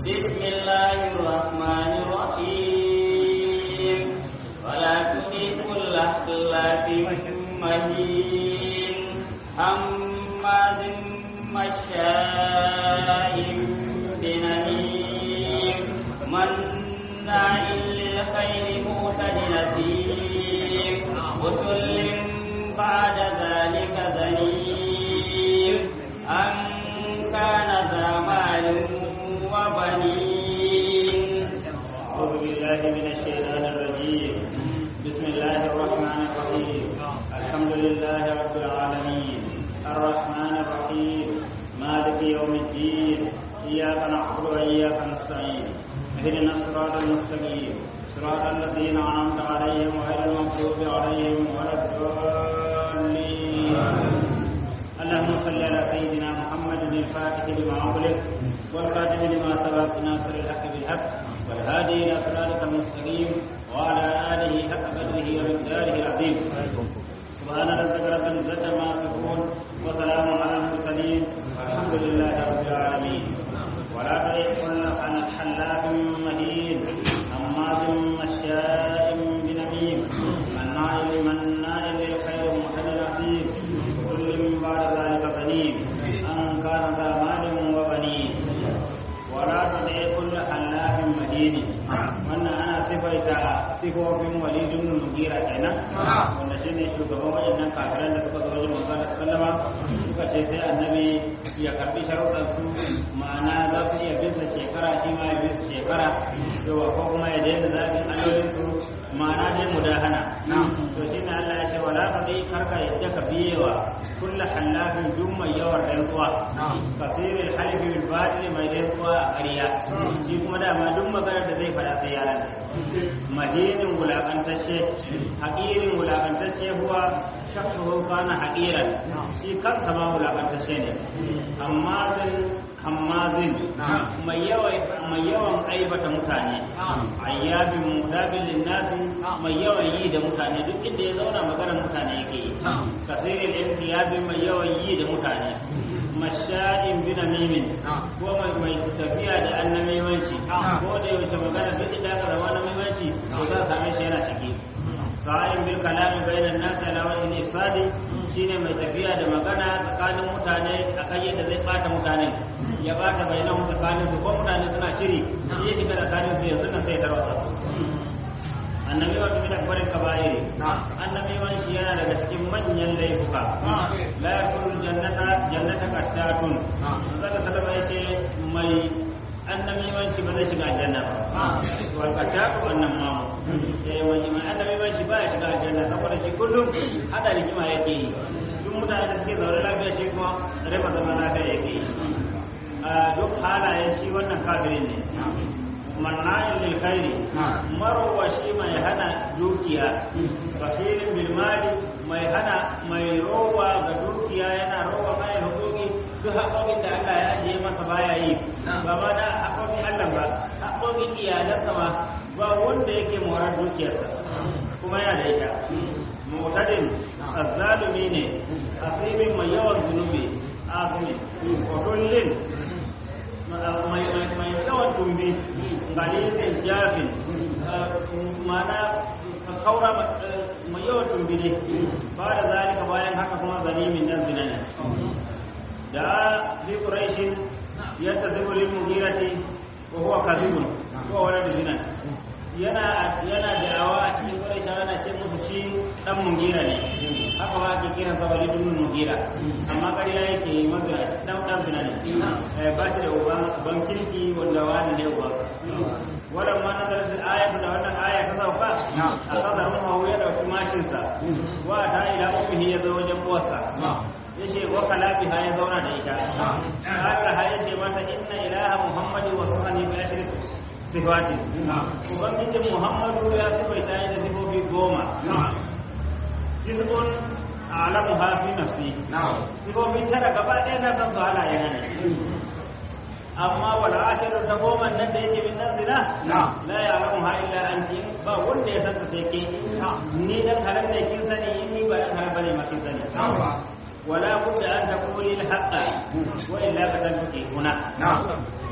بسم الله الرحمن الرحيم ولا تطع كل حلاف مهين هماز مشاء بنميم مناع للخير معتد نثيم عتل بعد ذلك زنيم أن كان ذا مال وبنين أعوذ بالله من الشيطان الرجيم بسم الله الرحمن الرحيم الحمد لله رب العالمين الرحمن الرحيم مالك يوم الدين إياك نعبد وإياك نستعين اهدنا الصراط المستقيم صراط الذين أنعمت عليهم غير المغضوب عليهم ولا الضالين اللهم صل على سيدنا محمد الفاتح لما أغلق والخاتم لما سبق ناصر الحق بالحق والهادي إلى صراطك المستقيم وعلى آله حق قدره ومقداره العظيم سبحان ربك رب العزة ما يصفون وسلام على المرسلين والحمد لله رب العالمين ولا تطع كل حلاف مهين هماز مشاء بنميم مناع مناع للخير معتد اثيم كل بعد ذلك بنين ان كان ذا مال وبنين ولا تطع كل حلاف مهين wannan ana sifaita sifofin walidun mugira kenan wanda shine shugaban wayannan kafiran da suka zo wajen manzon sallama suka ce sai annabi ya karbi sharuɗan su ma'ana za su iya bin sa shekara shi ma ya bin su shekara yawa ko kuma ya daina zaɓin allolin su ma'ana dai mudahana to shine Allah ya ce wala ka dai karka yadda ka biyewa kullu halafin duk mai yawan rantsuwa kasiril halifi bil batil mai rantsuwa a ƙarya shi kuma dama duk maganar da zai faɗa sai ya rantsa madinin wulakantacce haƙirin wulakantacce huwa shaksuhu kana haƙiran shi kansa ma wulakantacce ne hammazin hammazin mai yawan mai yawan aibata mutane ayyabin mudabin linnasi mai yawan yi da mutane duk inda ya zauna maganar mutane yake yi kasirin intiyabin mai yawan yi da mutane masha'in bi namimin ko mai mai tafiya da annamimanci ko da yaushe magana duk inda aka zama annamimanci to za ka same shi yana ciki sa'in bil kalami bainan nas ala wajhi ifsadi shine mai tafiya da magana tsakanin mutane akan yadda zai bata mutane ya bata bainahu tsakanin su ko mutane suna shiri ya shiga tsakanin su yanzu nan sai tarwata annabi wa min akbarin kaba'iri annabi wa shi yana daga cikin manyan laifuka la yakulu jannata jannata qattatun zaka sallama yace mai annabi wa shi ba zai shiga aljanna ba wal qattatu annan ma eh mai mai annabi wa shi ba ya shiga aljanna saboda shi kullum hada rigima yake yi duk mutane da suke zaune lafiya shi kuma raba zama lafiya yake yi duk halayen shi wannan kafirin ne mannayin lil khairi marwa shi mai hana dukiya basirin bil mali mai hana mai rowa ga dukiya yana rowa mai hukuki duk haƙoƙin da Allah ya ajiye masa baya yi ba ma da haƙoƙin Allah ba haƙoƙin iyalansa ma ba wanda yake morar dukiyarsa kuma yana da ita mutadin azzalumi ne asimin mai yawan zunubi azumi kotullin mai yawan tumbi galilin jafin mana kaura mai yawan tumbi ne ba da zalika bayan haka kuma zalimin nan zina ne da bi quraishin yantasibu lil mughirati wa huwa kadhibun ko wala zina yana yana da'awa a cikin quraish ana ce musu shi dan mugira ne haka ma ake kiran sa walid ibn mugira amma ƙarya yake mazura dan dan zina ne eh ba shi da uban ban kirki wanda wani ne uban wannan ma nazarin da ayatu da wannan aya ta sauka a kadar mu ya dauki mashin sa wa ta ila ummihi ya zo wajen uwarsa yace wa kalabi ha ya zauna da ita Allah ha yace mata inna ilaha muhammadi wa suhani bi ashri sifatin ubangijin muhammadu ya sifaita da sifofi goma jizbun alamu hafi nafsi sifofi tara gaba ɗaya na san su halaye na ne amma wala ashiru ta goma nan da yake min nan zina la ya alamu ha illa anti ba wanda ya san ta sai ke ni dan halan ne kin sani in ni ba dan halan bane ma kin sani ولا بد أن تقولي الحق وإلا فتنفقي هنا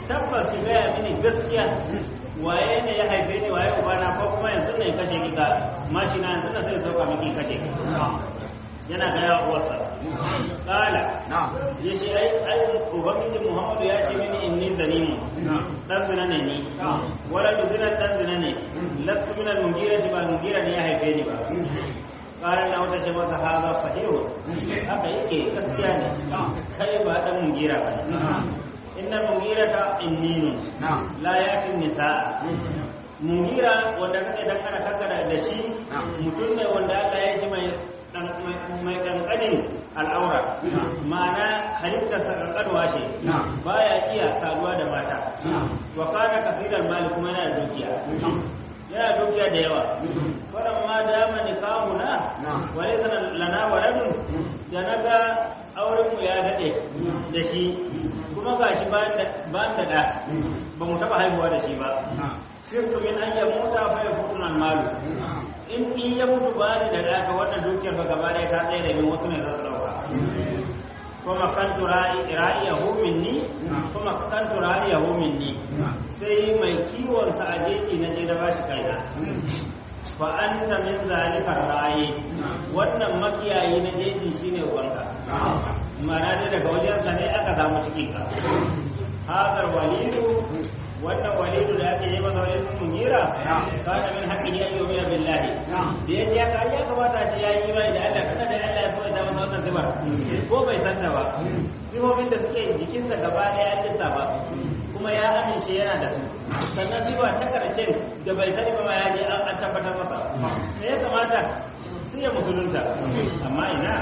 tabbas ki gaya mini gaskiya waye ne ya haife ni waye ubana ko kuma yanzu ne kashe ki ka mashi na yanzu na sai sauka miki kashe ki yana ga ya uwarsa kala ya ce ai ai ubangiji muhammadu ya ce mini inni zanimu dan zina ne ni wala du zina dan zina ne lastu min al-mugira ba mugira ne ya haife ni ba kala na wata ce masa haza sahihu haka yake gaskiya ne kai ba dan mugira ba inna mugira ta inninu la yati nisaa mugira wanda kake dan kana kankara da shi mutum ne wanda Allah ya shi mai mai kankanin al'aura ma'ana halittarsa kankanwa ce baya iya saduwa da mata wa kana kasirar mali kuma yana da dukiya yana dukiya da yawa wannan ma dama nikahuna wa laysa lana waladun da naga auren mu ya dade da shi kuma gashi ba da ba da ba mu taba haihuwa da shi ba kirku min an yamuta fa yakunu malu in in ya mutu ba ni da ɗaka wannan dukiyar ba gaba ɗaya ta tsaye da min wasu ne zan ɗauka kuma kan tura'i ra'iyahu minni kuma kan tura'iyahu minni sai mai kiwon sa a jeji na je da bashi kaina fa anta min zalika ra'i wannan makiyayi na jeji shine ubanka ma'ana dai daga wajen sa ne aka samu cikin ka hadar walidu wannan walidu da ake yi masa walidu mungira kana min haqqihi an yu'mina billahi da yaji ya kai ya kamata ce yayi imani da Allah kada da Allah ya so da masa wannan zubar ko bai san da ba sifofin da suke jikinsa gaba daya an lissa ba kuma ya amince yana da su sannan sifa ta karshen da bai sani ba ma ya je an tabbatar masa sai ya kamata sai ya musulunta amma ina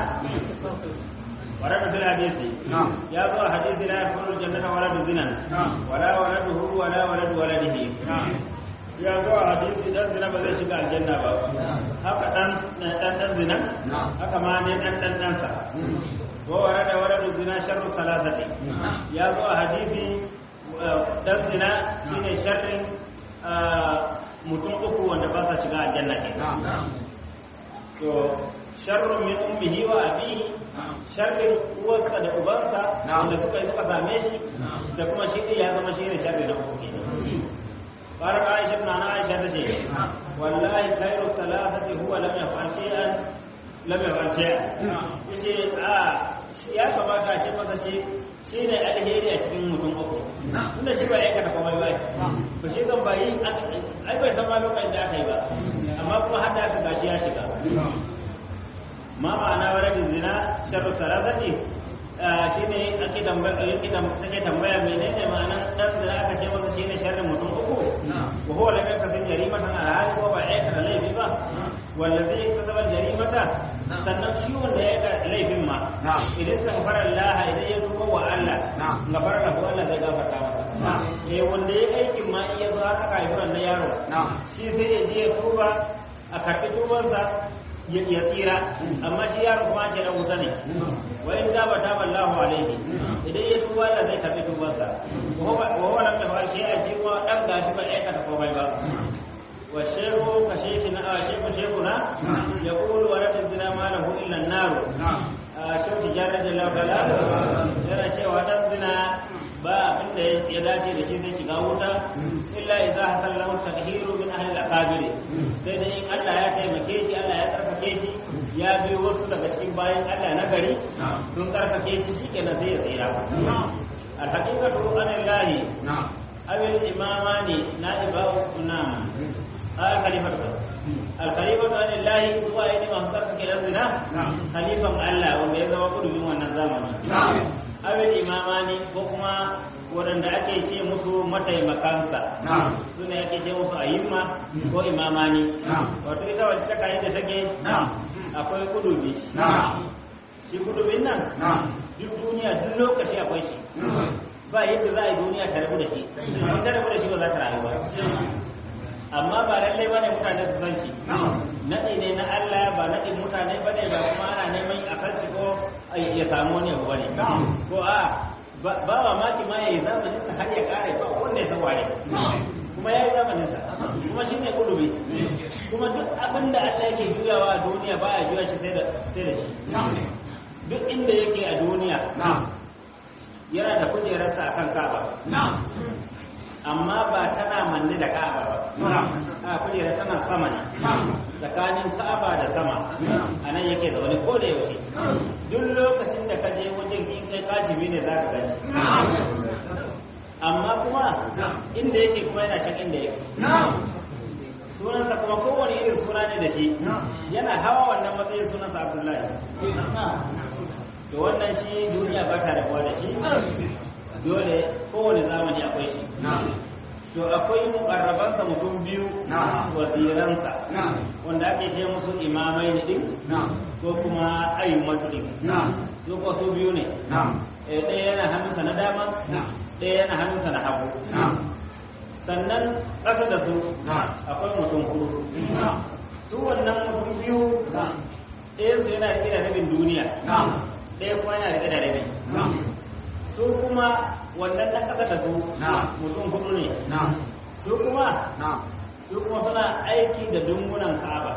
ورد في الحديث يا ذو حديث لا يدخل الجنة ولد زنا ولا ولده ولا ولد ولده ya zo a hadisi dan zina ba zai shiga aljanna ba haka dan dan dan zina haka ma ne dan dan dan sa wa warada waradu zina sharru salasati ya zo a hadisi dan zina shine sharrin mutum uku wanda ba sa shiga aljanna ke to sharrun min ummihi wa abihi sharrin uwarsa da ubansa wanda suka yi suka same shi da kuma shi ya zama shi ne sharri na uku kenan قالت عائشة عن عائشة تشيء والله خير الثلاثة هو لم يفعل شيئا لم يفعل شيئا yace a ya kamata shi masa shi shi ne alheri a cikin mutum uku tunda shi ba ya aikata komai ba ba shi kan bayi ai bai san ma lokacin da aka yi ba amma kuma har da aka gashi ya shiga ma ma'ana waradin zina sharru sarazati shi ne ake tambaya menene ma'anar dan zina aka ce masa shi ne sharrin mutum uku wa huwa lam yakasib jarimatan ala hali ko ba aikata laifi ba wanda zai kasaba jarimata sannan shi wanda ya ga laifin ma idan sa fara Allah idan ya tuba wa Allah gafara da ko Allah zai gafarta masa eh wanda ya aikin ma iya zo aka haifi wannan yaro shi sai ya je ya tuba a karɓi tubansa ya tsira amma shi yaro kuma ce na wuta ne wa in taba taba Allahu alaihi idan ya tuba Allah zai tafi tubarsa wa huwa lam yafal shay'a shi kuma dan gashi ba aikata komai ba wa shehu ka shekina a shehu shekuna ya kulu wa rabin zina ma lahu illa an-nar a shehu tijarra jalla wala yana cewa dan zina ba abin da ya dace da shi zai shiga wuta illa idza hasallahu tadhiru min ahli al-akabir sai dai in Allah ya taimake shi Allah ya tsarkake shi ya bi wasu daga cikin bayan Allah na gari sun tsarkake shi shikenan sai ya tsira al-haqiqatu anillahi awil imamani na'ibahu sunam al-khalifatu al-khalifatu anillahi zuwa ne masu tsarkake dan zina khalifan Allah wanda ya zama kudurin wannan zamani awil imamani ko kuma waɗanda ake ce musu mataimakansa su ne ake ce musu ayyuma ko imamani wato ita wacce ta kayan da take akwai kudubi shi kudubin nan duk duniya duk lokaci akwai shi ba yadda za a yi duniya ta rabu da shi ta rabu da shi ba za ta rayu ba amma ba lallai ba ne mutane su san shi naɗi ne na Allah ba naɗin mutane ba ne ba kuma ana neman a kan ko ya samu wani abu ba ne ko a ba mamaki ma ya yi zamanin sa har ya kare ba wanda ya san wane kuma ya yi zamanin sa kuma shine kudubi kuma duk abin da Allah yake juyawa a duniya ba ya juya shi sai da sai da shi duk inda yake a duniya yana da kujerarsa akan ka'aba amma ba tana manne da ka'aba ba a kujera tana sama ne tsakanin ka'aba da sama a nan yake zaune ko da yaushe duk lokacin da ka je wajen in kai kajibi ne za ka gani amma kuma inda yake kuma yana can inda yake sunansa kuma kowane irin suna ne da shi yana hawa wannan matsayin sunansa abdullahi to wannan shi duniya ba ta rabuwa da shi dole kowane zamani akwai shi to akwai mukarrabansa mutum biyu waziransa wanda ake ce musu imamai ne din ko kuma ayyumatu din su ko su biyu ne ɗaya yana hannunsa na dama ɗaya yana hannunsa na hagu sannan ƙasa da su akwai mutum hudu su wannan mutum biyu ɗaya su yana riƙe da rabin duniya ɗaya kuma yana riƙe da rabi su kuma wannan na ƙasa da su mutum hudu ne su kuma su kuma suna aiki da dungunan ka'aba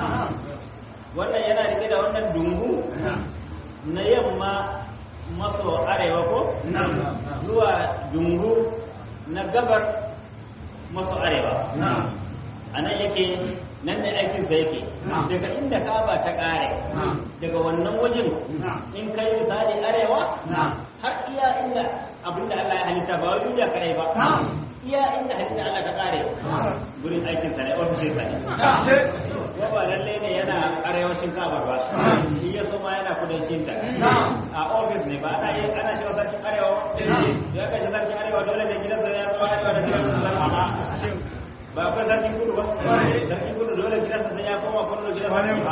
wannan yana riƙe da wannan dungu na yamma maso arewa ko zuwa dungu na gabar maso arewa a nan yake nan da aikinsa yake daga inda kaba ta kare daga wannan wajen in kai misali arewa har iya inda abinda Allah ya halitta ba wai duniya kadai ba iya inda halitta Allah ta kare gurin aikinsa ne ofishin sa ne ko ba lalle ne yana arewacin kabar ba shi ya so ma yana kudancin ta a ofis ne ba ana yi ana shiga sarkin arewa ya kai shi sarkin arewa dole ne gidansa ya zama arewa da gidansa zama ba akwai sarkin kudu ba sarkin kudu dole gidansa sai ya koma kudu gidansa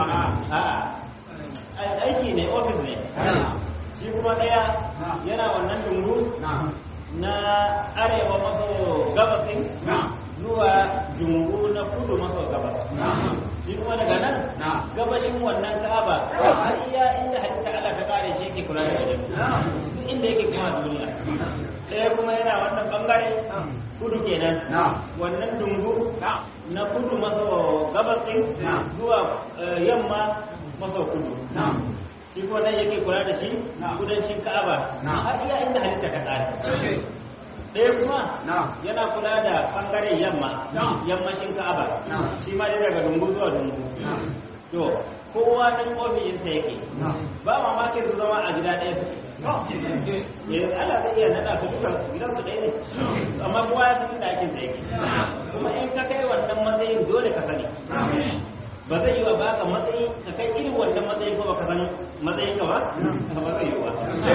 a aiki ne ofis ne shi kuma daya yana wannan dungu na arewa maso gabasin zuwa dungu na kudu maso gabas shi kuma daga nan gabashin wannan ka'aba har iya inda halitta Allah ta kare shi yake kula da wajen duk inda yake kuma duniya ɗaya kuma yana wannan bangare kudu kenan wannan dungu na kudu maso gabasin zuwa yamma maso kudu shi kuma nan yake kula da shi kudancin ka'aba har iya inda halitta ta kare ɗaya kuma yana kula da ɓangaren yamma yammashin ka'aba shi ma dai daga dungu zuwa dungu to kowa nan ofishinsa yake ba mamaki su zama a gida ɗaya suke yanzu Allah zai iya naɗa su duka gidan su ɗaya ne amma kowa ya san inda aikin sa yake kuma in ka kai wannan matsayin dole ka sani ba zai yi wa baka matsayi ka kai irin wannan matsayi ko baka san matsayin ka ba ba zai yi wa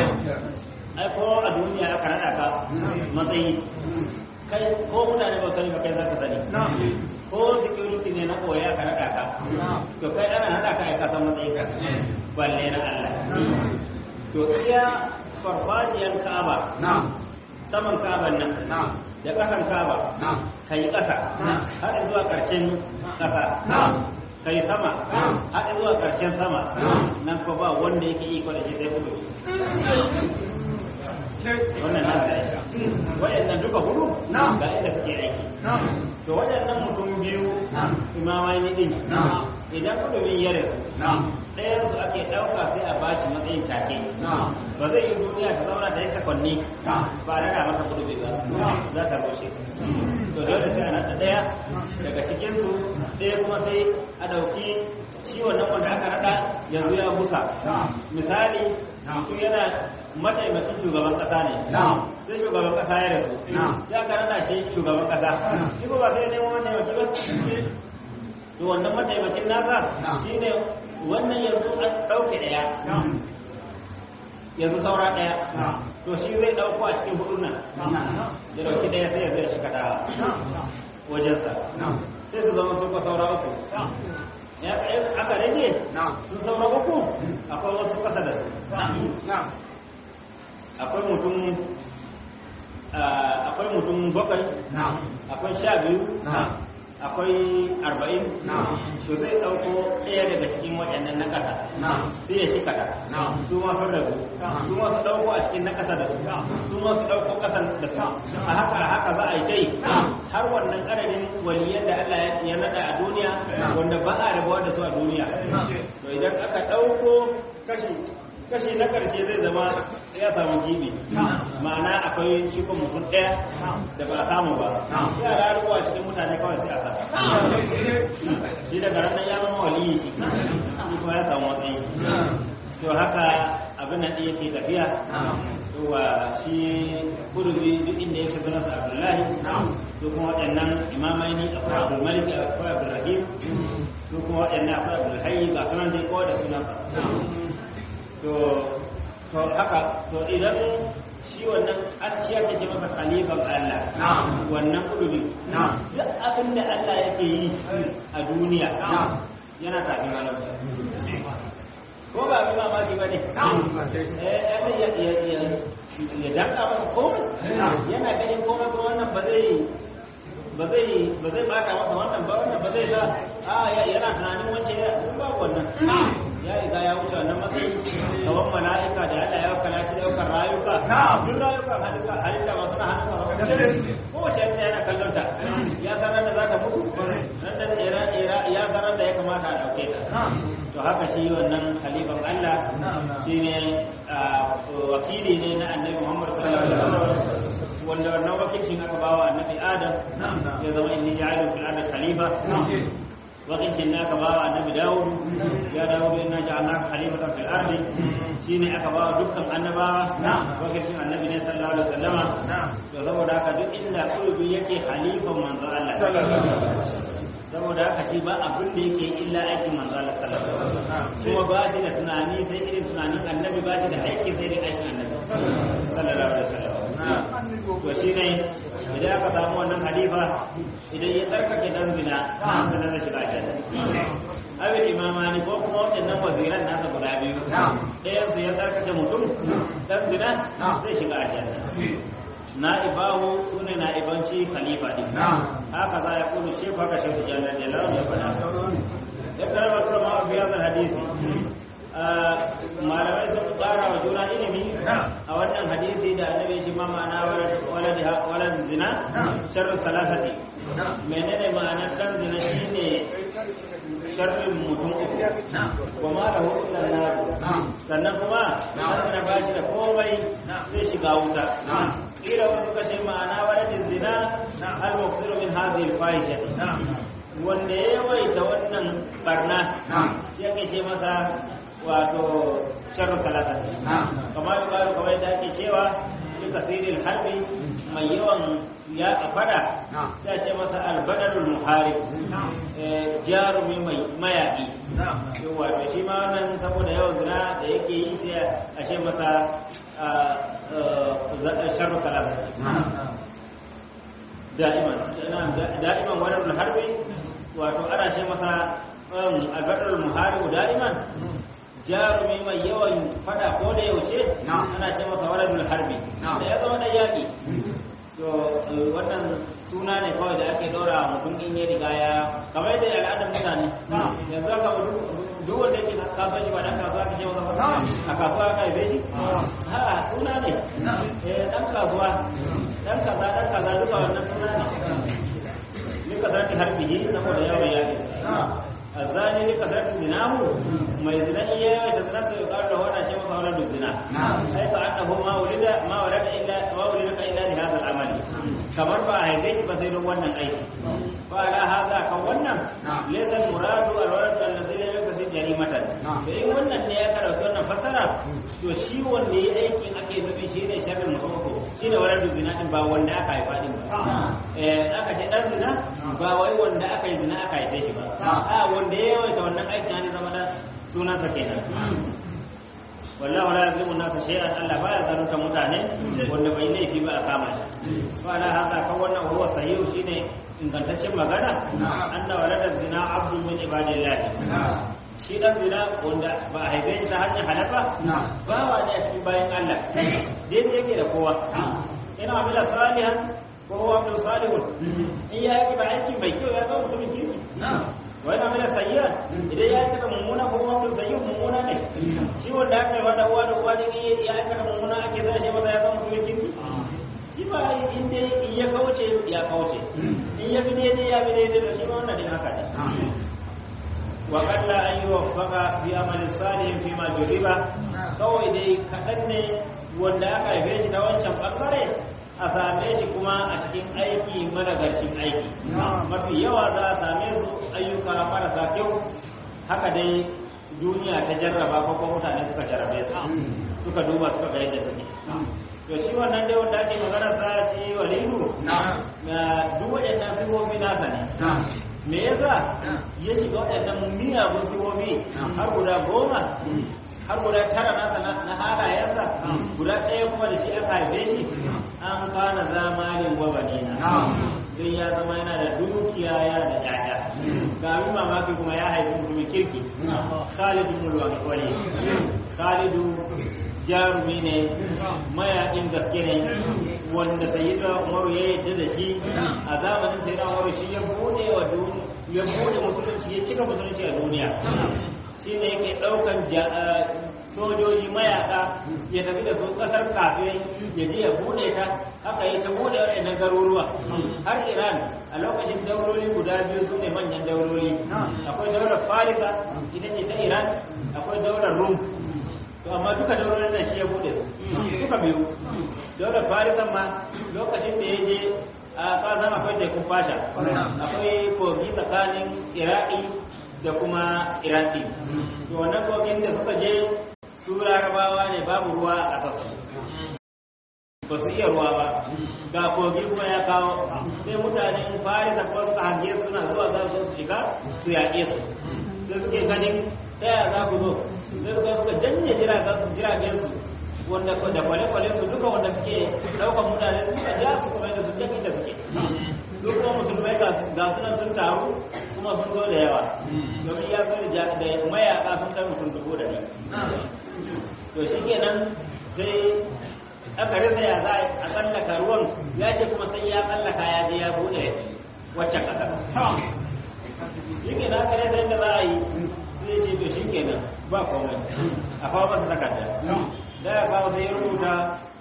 ai ko a duniya aka rada ka matsayi kai ko mutane ba sani ba kai za ka sani ko security ne na koya aka rada ka to kai ana rada ka ai ka san matsayin ka balle na Allah to iya farfajiyar Ka'aba saman Ka'aban nan da kasan Ka'aba kai kasa har zuwa karshen kasa kai sama har zuwa karshen sama nan ko ba wanda yake iko da shi sai kuma wannan nan da aika wayannan duka hudu ga inda suke aiki to wayannan mutum biyu imamai ne din idan kudurin ya rasu ɗayan su ake ɗauka sai a bashi matsayin take ba zai yi duniya ta zauna da ya sakonni ba da mata kudubi ba za ta rushe to dole sai a nata ɗaya daga cikinsu ɗaya kuma sai a ɗauki shi wannan wanda aka naɗa yanzu ya busa misali mutum yana mataimakin shugaban kasa ne sai shugaban kasa ya rasu sai aka rana shi shugaban kasa shi ko ba sai nemo mataimaki ba to wannan mataimakin nasa shine wannan yanzu an ɗauke ɗaya yanzu saura ɗaya to shi zai ɗauko a cikin hudun nan ya ɗauki ɗaya sai ya zai shi kaɗa wajensa sai su zama sun saura uku aka rage sun saura uku akwai wasu kasa da su akwai mutum akwai mutum bakwai akwai sha biyu akwai arba'in to zai ɗauko ɗaya daga cikin waɗannan na ƙasa sai ya shi kaɗa su ma sun rabu su ma su ɗauko a cikin na ƙasa da su su ma su ɗauko ƙasan da su a haka a haka za a yi tai har wannan ƙararin waliyan da Allah ya naɗa a duniya wanda ba a rabuwa da su a duniya to idan aka ɗauko kashi kashi na karshe zai zama ya samu gibi ma'ana akwai cikon mutum ɗaya da ba a samu ba yara ruwa cikin mutane kawai sai a sa shi daga ranar ya zama waliyi shi kuma ya samu matsayi to haka abin nan ɗaya ke tafiya wa shi kurubi duk inda ya shiga nasa abdullahi to kuma waɗannan imamai ne akwai abdulmalik akwai abdulrahim to kuma waɗannan akwai abdulhayi ga sunan dai kowa da sunansa to to haka to idan shi wannan an shi ake ce masa khalifan Allah wannan kudubi duk abin da Allah yake yi a duniya yana tafi malam ko ba abin mamaki ba ne ya danka masa komai yana ganin komai kuma wannan ba zai ba zai ba zai bata masa wannan ba wannan ba zai ga a yana tunanin wancan ya ba wannan ya riga ya wuce wannan matsayi gaban mala'ika da Allah ya kala shi daukar rayuka duk rayuka halitta halitta masu na hannun sa ko wace ta yana kallon ta ya sanar da za ta mutu nan da tsira tsira ya sanar da ya kamata a dauke ta to haka shi wannan khalifan Allah shine wakili ne na annabi Muhammad sallallahu alaihi wasallam wanda wannan wakilcin aka bawa annabi Adam ya zama inni ja'alu fil ardi khalifa wakilcin da aka bawa annabi Dawud ya Dawud inna ja'alnaka khalifatan fil ardi shine aka bawa dukkan annabawa wakilcin annabi ne sallallahu alaihi wasallama to saboda haka duk inda kulubi yake khalifan manzo Allah saboda haka shi ba abin da yake illa aikin manzo Allah sallallahu alaihi wasallam kuma ba shi da tunani sai irin tunanin annabi ba shi da aiki sai irin aikin annabi sallallahu alaihi wasallam to shi ne idan aka samu wannan halifa idan ya tsarkake dan zina sannan da shiga shi abin imamani ko kuma waɗannan waziran nasa guda biyu ɗayan su ya tsarkake mutum dan zina zai shiga aljanna na'ibahu su ne na'ibanci khalifa din haka za ya kuma shi haka shi da jannar da lawan ya faɗa ya karama kuma ma fi yazar hadisi malamai sun tsara wa juna ilimi a wannan hadisi da annabi shi ma ma'ana walad zina sharru salasati menene ma'anar dan zina shine sharrin mutum uku wa ma da illa nar sannan kuma dan zina ba shi da komai zai shiga wuta kila wani suka ce ma'ana waladin zina al-muqsiru min hadhihi al-fahisha wanda ya yawaita wannan barna shi ake ce masa wato sharru salata kamar yuqalu kamar da ake cewa fi kasiril harbi mai yawan ya fada sai ce masa albadalul muharib jarumi mai mayaki wato shi ma wannan saboda yawan zina da yake yi sai a ce masa sharru salata da'iman da'iman wadar harbi wato ana ce masa albadalul muharib da'iman jarumi mai yawan fada ko da yaushe ana ce masa waladul harbi da ya zama da yaƙi to wannan suna ne kawai da ake daura mutum in ya riga ya kamar da al'adar mutane yanzu aka duk wanda yake kasuwanci ba dan kasuwa ka ce masa a kasuwa aka haife shi ha suna ne eh dan kasuwa dan kaza dan kaza duka wannan suna ne ni ka zarti harbihi saboda yawan yaƙi الزاني لكثرة زناه ما يزنا إياه يتزنا سيقال له أنا شيء ولد الزنا حيث أنه ما ولد ما ولد إلا ما ولدك إلا لهذا العمل kamar ba a haife ba sai don wannan aiki fa ala hadha kan wannan laysa al-muradu al-walad alladhi lam yakun jarimatan to in wannan ne ya karanta wannan fasara to shi wanda yayi aikin ake nufi shi ne sharrin mutum shi ne waladu zina din ba wanda aka haifa din ba eh aka ce dan zina ba wai wanda aka yi zina aka haife shi ba a wanda ya yawaita wannan aikin ne zama da sunansa kenan wallahu la yazlimu an-nasa shay'an Allah baya zalunta mutane wanda bai laifi ba a kama shi wala haka kan wannan huwa sahihu shine ingantaccen magana anna walada zina abdun min ibadillah shi dan zina wanda ba a haife shi ta hanyar halafa ba wa ne a cikin bayan Allah dai yake da kowa ina amila salihan ko huwa abdul salihun in ya yi ba aiki mai kyau ya zama mutumin kirki wani amina sayyi'a idan ya aikata mummuna ko kuma mutum sayyi'u mummuna ne shi wanda aka yi wanda uwa da uwa ne ya aikata mummuna ake sa shi maza ya zama mutumin kirki shi ba in dai in ya kauce ya kauce in ya bi daidai ya bi daidai da shi ma wannan din haka ne wa qalla an yuwaffaqa fi amali salihin fi ma juriba kawai dai kaɗan ne wanda aka haife shi ta wancan ɓangare a same shi kuma a cikin aiki madagarcin aiki mafi yawa za a same su ayyuka marasa kyau haka dai duniya ta jarraba ko kuma mutane suka jarrabe su suka duba suka ga yadda suke to shi wannan dai wanda ake magana sa shi walidu na duk waɗannan sifofi nasa ne me yasa ya shiga waɗannan miyagun sifofi har guda goma har guda tara nasa na halayensa guda ɗaya kuma da shi aka haife shi an kana zamalin gwabanina don ya zama yana da dukiya yana da ƴaƴa ga abin mamaki kuma ya haifi mutumin kirki khalidu mulwani wali khalidu jarumi ne mayaƙin gaske ne wanda sayyida umaru ya yadda da shi a zamanin sayyida umaru shi ya bude wa ya bude musulunci ya cika musulunci a duniya shi ne yake ɗaukan sojoji mayaka ya tafi da su ƙasar kafirai ya je ya bude ta haka yi ta bude waɗannan garuruwa har iran a lokacin dauroli guda biyu su ne manyan dauroli akwai daular farisa ita ce ta iran akwai daular rum to amma duka daular nan shi ya bude su duka biyu daular farisan ma lokacin da ya je a kasan akwai tekun fasha akwai kogi tsakanin iraki da kuma iraki to wannan kogin da suka je su larabawa ne babu ruwa a ƙasar ba su iya ruwa ba ga kogi kuma ya kawo sai mutanen farisa kuma suka hange suna zuwa za su shiga su yaƙe su sai suke ganin ta yaya za ku zo sai suka suka janye jiragen su wanda da kwale-kwale su duka wanda suke daukan mutane suka ja su kuma da su tafi da suke su kuma musulmai ga sunan sun taru kuma sun zo da yawa domin ya zo da mayaka sun kai mutum dubu da ne to shi kenan sai aka rasa ya za a tsallaka ruwan ya ce kuma sai ya tsallaka ya je ya bude waccan ƙasar shi kenan aka rasa yadda za a yi sai ce to shi kenan ba komai a kawo masa takarda da ya kawo sai ya rubuta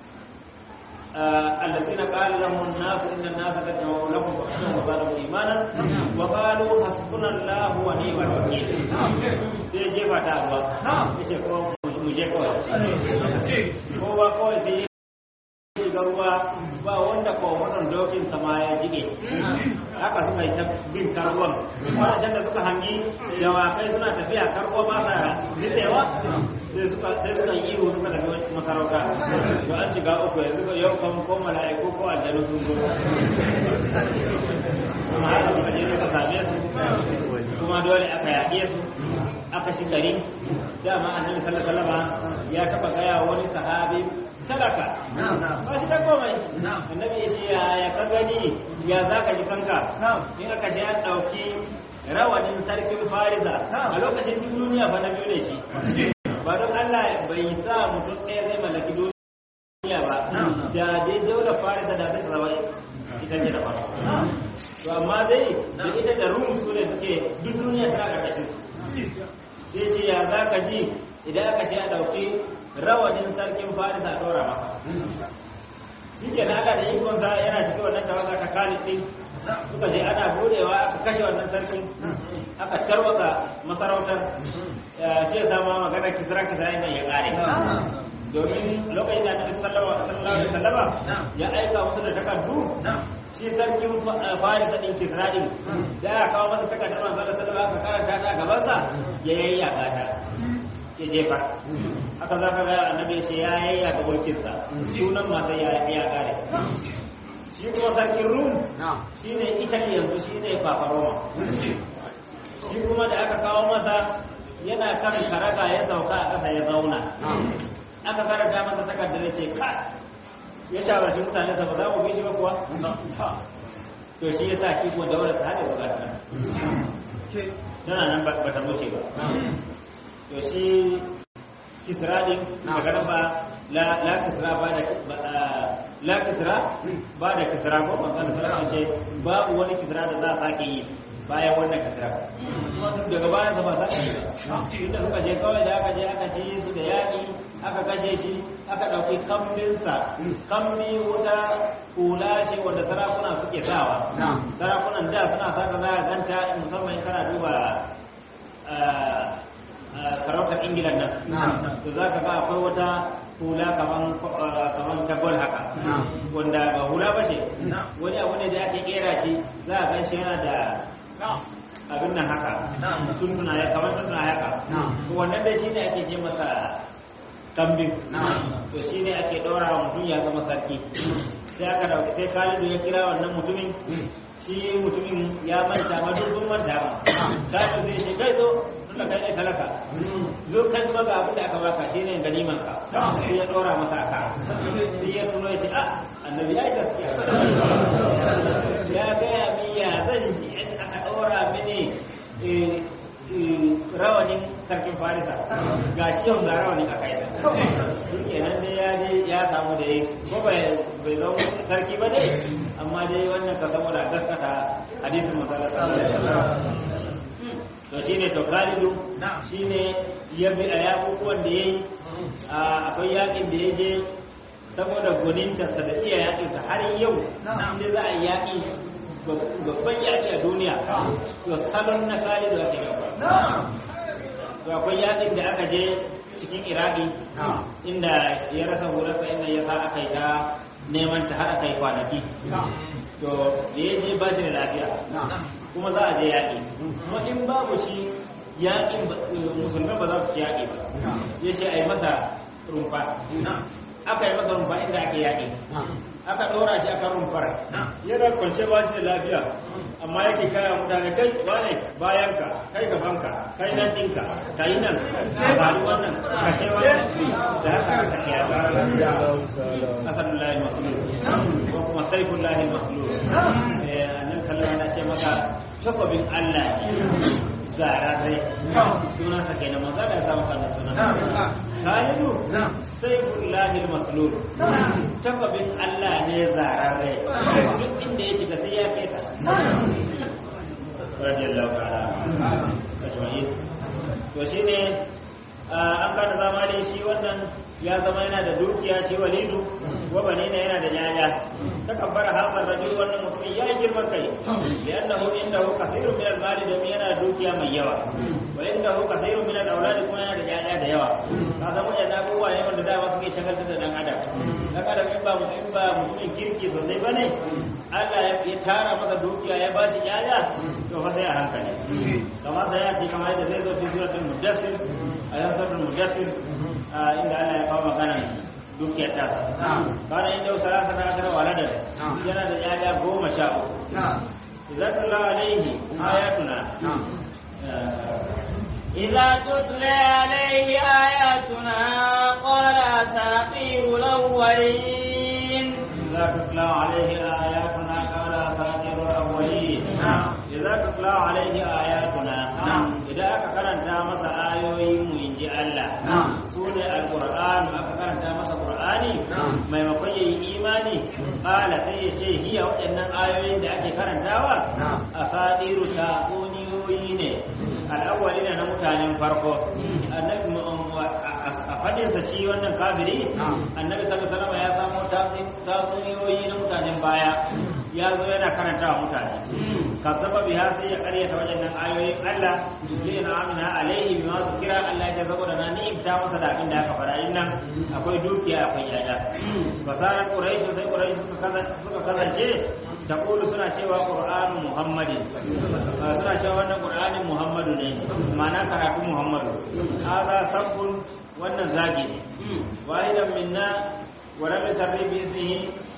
الذين قال لهم الناس ان الناس قد جمعوا لكم فاخشوهم وزادهم ايمانا وقالوا حسبنا الله ونعم الوكيل sai jefa ta ruwa ya ce ko mu je kawai ko ba kawai sai shiga ruwa ba wanda ko wannan dokin sama ya jige haka suka yi ta bin karwan wadancan da suka hangi dawakai suna tafiya karwa ba sa nitsewa sai suka sai suka yi ihu suka tafi makarauta to an shiga uku yanzu ko yau kan ko mala'iku ko aljanu sun zo kuma haka suka je suka same su kuma dole aka yaƙe su aka shi gari dama annabi sallallahu alaihi wasallam ya taba gaya wani sahabi talaka ba shi da komai annabi ya ce ya ka gani ya za ka ji kanka in aka ce an ɗauki rawanin sarkin fariza a lokacin duk duniya fa na biyu ne shi ba don Allah bai sa mutum ɗaya zai mallaki duniya ba da dai daular farisa da zai zama ita ce da farko to amma dai da ita da rum su ne suke duk duniya ta ƙarƙashin su sai ce ya za ka ji idan aka ce a ɗauki rawanin sarkin farisa a ɗora maka shi ke na Allah da ikonsa yana cikin wannan tawaga ta kalin ɗin suka je ana budewa aka kashe wannan sarkin aka tarwata masarautar shi ya zama magana kisra kisra yana ya ƙare domin lokacin da annabi sallallahu alaihi wasallam ya aika musu da takardu shi sarkin farisa din kisra din da ya kawo masa takardar manzon sallallahu alaihi wasallam karanta ta gaban sa ya yayyaka ta ya jefa haka za ka ga annabi shi ya yayyaka mulkin sa sunan mata ya ya kare shi kuma sarkin rum shine italy yanzu shine papa roma shi kuma da aka kawo masa yana kan karaka ya sauka a ƙasa ya zauna aka karanta masa takardar ya ce ka ya shawarci mutane sa ba za mu bi shi ba kuwa to shi ya sa shi kuma daular ta haɗe bukata tana nan ba ta wuce ba to shi kisra din daga nan ba la kisra ba da la kisra ba da kisra ko manzon sallallahu ce babu wani kisra da za a sake yi bayan wannan kisra daga bayan sa ba za yi inda suka je kawai da aka je aka ci su da yaƙi aka kashe shi aka ɗauki kambinsa kambi wuta hula ce wanda sarakuna suke sawa sarakunan da suna saka za a ganta musamman kana duba sarautar ingilan nan to za ka ga akwai wata hula kaman ta gol haka wanda ba hula ba ce wani abu ne da ake kera ce za a gan shi yana da abin nan haka tuntuna ya kamar tuntuna haka to wannan dai shine ake ce masa kambin to shine ake daura wa mutum ya zama sarki sai aka dauki sai Khalidu ya kira wannan mutumin shi mutumin ya manta ma duk manta ma sai zai ce kai zo tunda kai ne talaka zo kan kuma ga abin da aka baka shine ganiman ka sai ya dora masa aka sai ya tuno ya ce a annabi ya yi gaskiya ya gaya min ya zan ji in aka dora mini rawanin sarkin farisa ga shi yau ga rawanin a kai shi kenan dai ya je ya samu da ko bai zama sarki ba dai amma dai wannan ka saboda gaskata hadisin masala to shine to Khalidu shine ya bi a yakukuwan da yayi akwai yakin da ya je saboda gonintarsa da iya yakinsa har yau inda za a yaƙi babban yaƙi a duniya to salon na Khalidu ake gaba to akwai yakin da aka je cikin iraki inda ya rasa hurarsa inda ya sa aka yi ta neman ta har aka yi kwanaki to da ya je ba shi da lafiya kuma za a je yaƙi kuma in babu shi yaƙin musulmai ba za su ci yaƙi ba ya ce a yi masa rumfa aka yi masa rumfa inda ake yaƙi aka ɗora shi aka rumfar yana kwance ba shi da lafiya amma yake kaya mutane kai wane bayanka kai gabanka kai nan ɗinka ka yi nan ba ni wannan kashe wannan da haka aka kashe ya gara asalin lahi masulun ko kuma saifun lahi masulun annan kallon na ce maka takwabin allah zararre sunansa kenan manzo da ya samu kana sunan Khalidu saifun lahi masulun takwabin allah ne zararre duk inda ya shiga sai ya kai ta radiyallahu ta'ala ajma'in to shine an kada zamani shi wannan ya zama yana da dukiya shi walidu wa banina yana da yaya ta kabbara hadar rajul wannan mutum ya girma kai li'annahu indahu kathirun min al-mali da yana da dukiya mai yawa wa indahu kathirun min al-awlad kuma yana da yaya da yawa ka zama yana abubuwa ne wanda dama suke shagaltar da dan adam dan adam in ba in ba mutumin kirki sosai bane Allah ya tara masa dukiya ya bashi yaya to fa sai a hankali kamar da ya ce kamar yadda zai zo cikin suratul mudaththir ayan suratul mudaththir inda Allah ya kawo magana dukiyar ta kana inda salata ta akara walada yana da yaya goma sha uku idan Allah alaihi ayatuna إذا تتلى عليه آياتنا قال أساطير الأولين إذا تتلى عليه آياتنا قال أساطير الأولين إذا تتلى عليه آياتنا إذا أكرنت مسا آيوي من الله سورة القرآن أكرنت مسا قرآني ما يمكن إيماني قال سيشي هي وإن آيوي da ake karantawa asadiru tatsuniyoyi ne al'awwali na mutanen farko annabi a fadinsa shi wannan kafiri annabi sallallahu alaihi ya samu tatsuniyoyi na mutanen baya ya zo yana karanta wa mutane kazzaba biha sai ya karyata waɗannan ayoyin Allah li na amina alaihi bima zikira Allah ya saboda na ni ta masa da abin da aka fara yin nan akwai dukiya akwai yaya fasarar quraish sai quraish suka kasance taqulu suna cewa qur'anu muhammadin suna cewa wannan qur'anin muhammadu ne ma'ana karatu muhammadu hada sabbun wannan zagi ne wahidan minna wa lam yusarri bi ismihi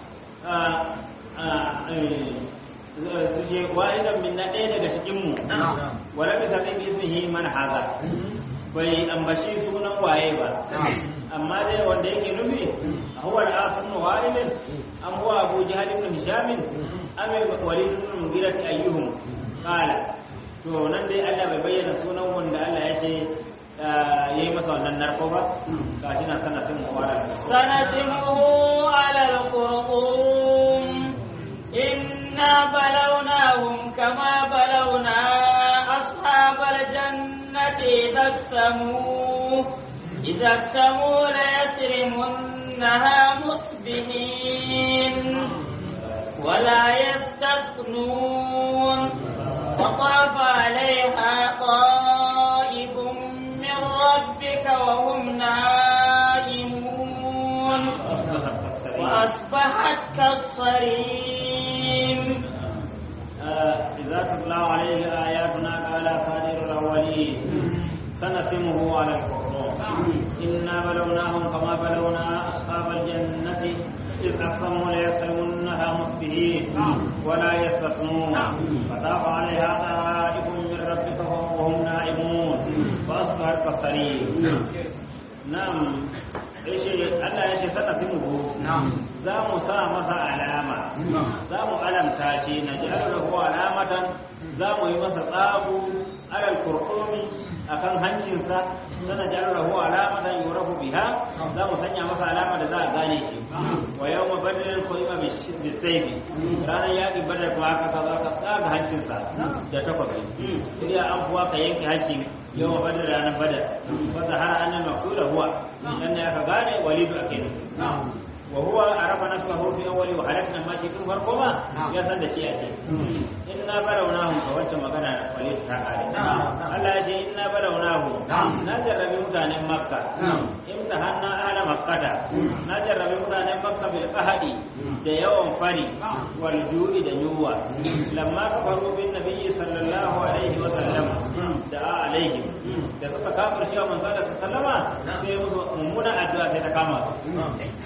suje wahidan minna ɗaya daga cikin mu wa lam yusarri bi ismihi man haza bai ambaci sunan waye ba amma dai wanda yake nufi huwa al-asim wa'ilin am huwa abu jahl ibn hisham am walid ibn mughira ayyuhum qala to nan dai Allah bai bayyana sunan wanda Allah ya ce yayi masa wannan narko ba gashi na sana sun muwara sanasimuhu ala al-qurqum inna balawnahum kama balawna ashabal jannati idaksamu idaksamu la yasrimunha musbihin ولا يستثنون وطاف عليها طائف إذا تتلى عليه آياتنا قال أساطير الأولين سنسمه على الخرطوم إنا بلوناهم كما بلونا أصحاب الجنة إذ أقسموا ليسلمنها مصبحين ولا يستثنون فطاف عليها طائف من ربك وهم نائمون فأصبحت كالصريم نعم ايش الله يشي سنسمه za mu sa masa alama za mu alamta shi na ji lahu alamatan za mu yi masa tsagu alal kurkumi akan hancinsa sana ji lahu alamatan yurafu biha za mu sanya masa alama da za a gane shi wa yau ma badalin koima bisaifi ranar yaƙi badar kuma haka ka za ka tsaga hancinsa da takwabi sai an fuwa ka yanke hancin yau ma badar ranar badar wata har annan maksuda huwa dan ne aka gane walidu ake nufi وهو عرف نفسه في اول وهلكنا ما شئ ثم فرقما يا سند شيء ake inna balawnahum ka wacce magana walid ta kare Allah ya ce inna balawnahum na jarrabi mutanen makka imtahanna ala makkata na jarrabi mutanen makka bil qahadi da yawan fari wal ju'i da yuwa lamma kafaru bin nabiyyi sallallahu alaihi wa sallam da alaihi da suka kafirce wa manzo sallama sai musu mummuna addu'a sai ta kama su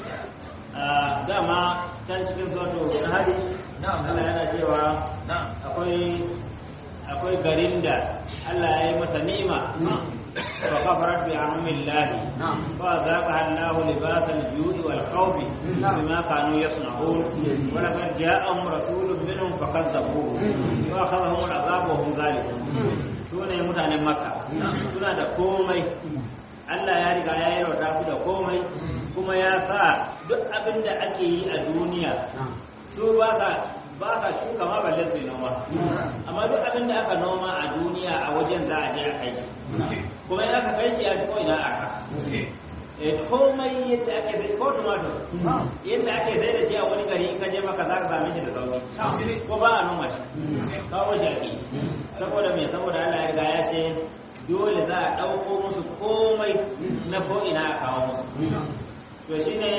dama can cikin zoto na hari Allah yana cewa akwai akwai garin da Allah ya yi masa ni'ima fa kafarat bi anamillahi fa zaqa Allahu libasal ju'i wal khawfi bima kanu yasna'un wa laqad ja'ahum rasulun minhum fakazzabuhu wa akhadhahum al'azab wa hum zalimun sune mutanen makka suna da komai Allah ya riga ya yi rauta su da komai kuma ya sa duk abin da ake yi a duniya su ba sa ba sa shuka ma balle su yi noma amma duk abin da aka noma a duniya a wajen za a je a kai shi kuma in aka kai shi a ko ina aka komai yadda ake sai ko tumatur yadda ake sai da shi a wani gari in ka je maka za ka same shi da sauki ko ba a noma shi kawo shi ake saboda me saboda Allah ya riga ya ce dole za a ɗauko musu komai na ko'ina a kawo musu to shi ne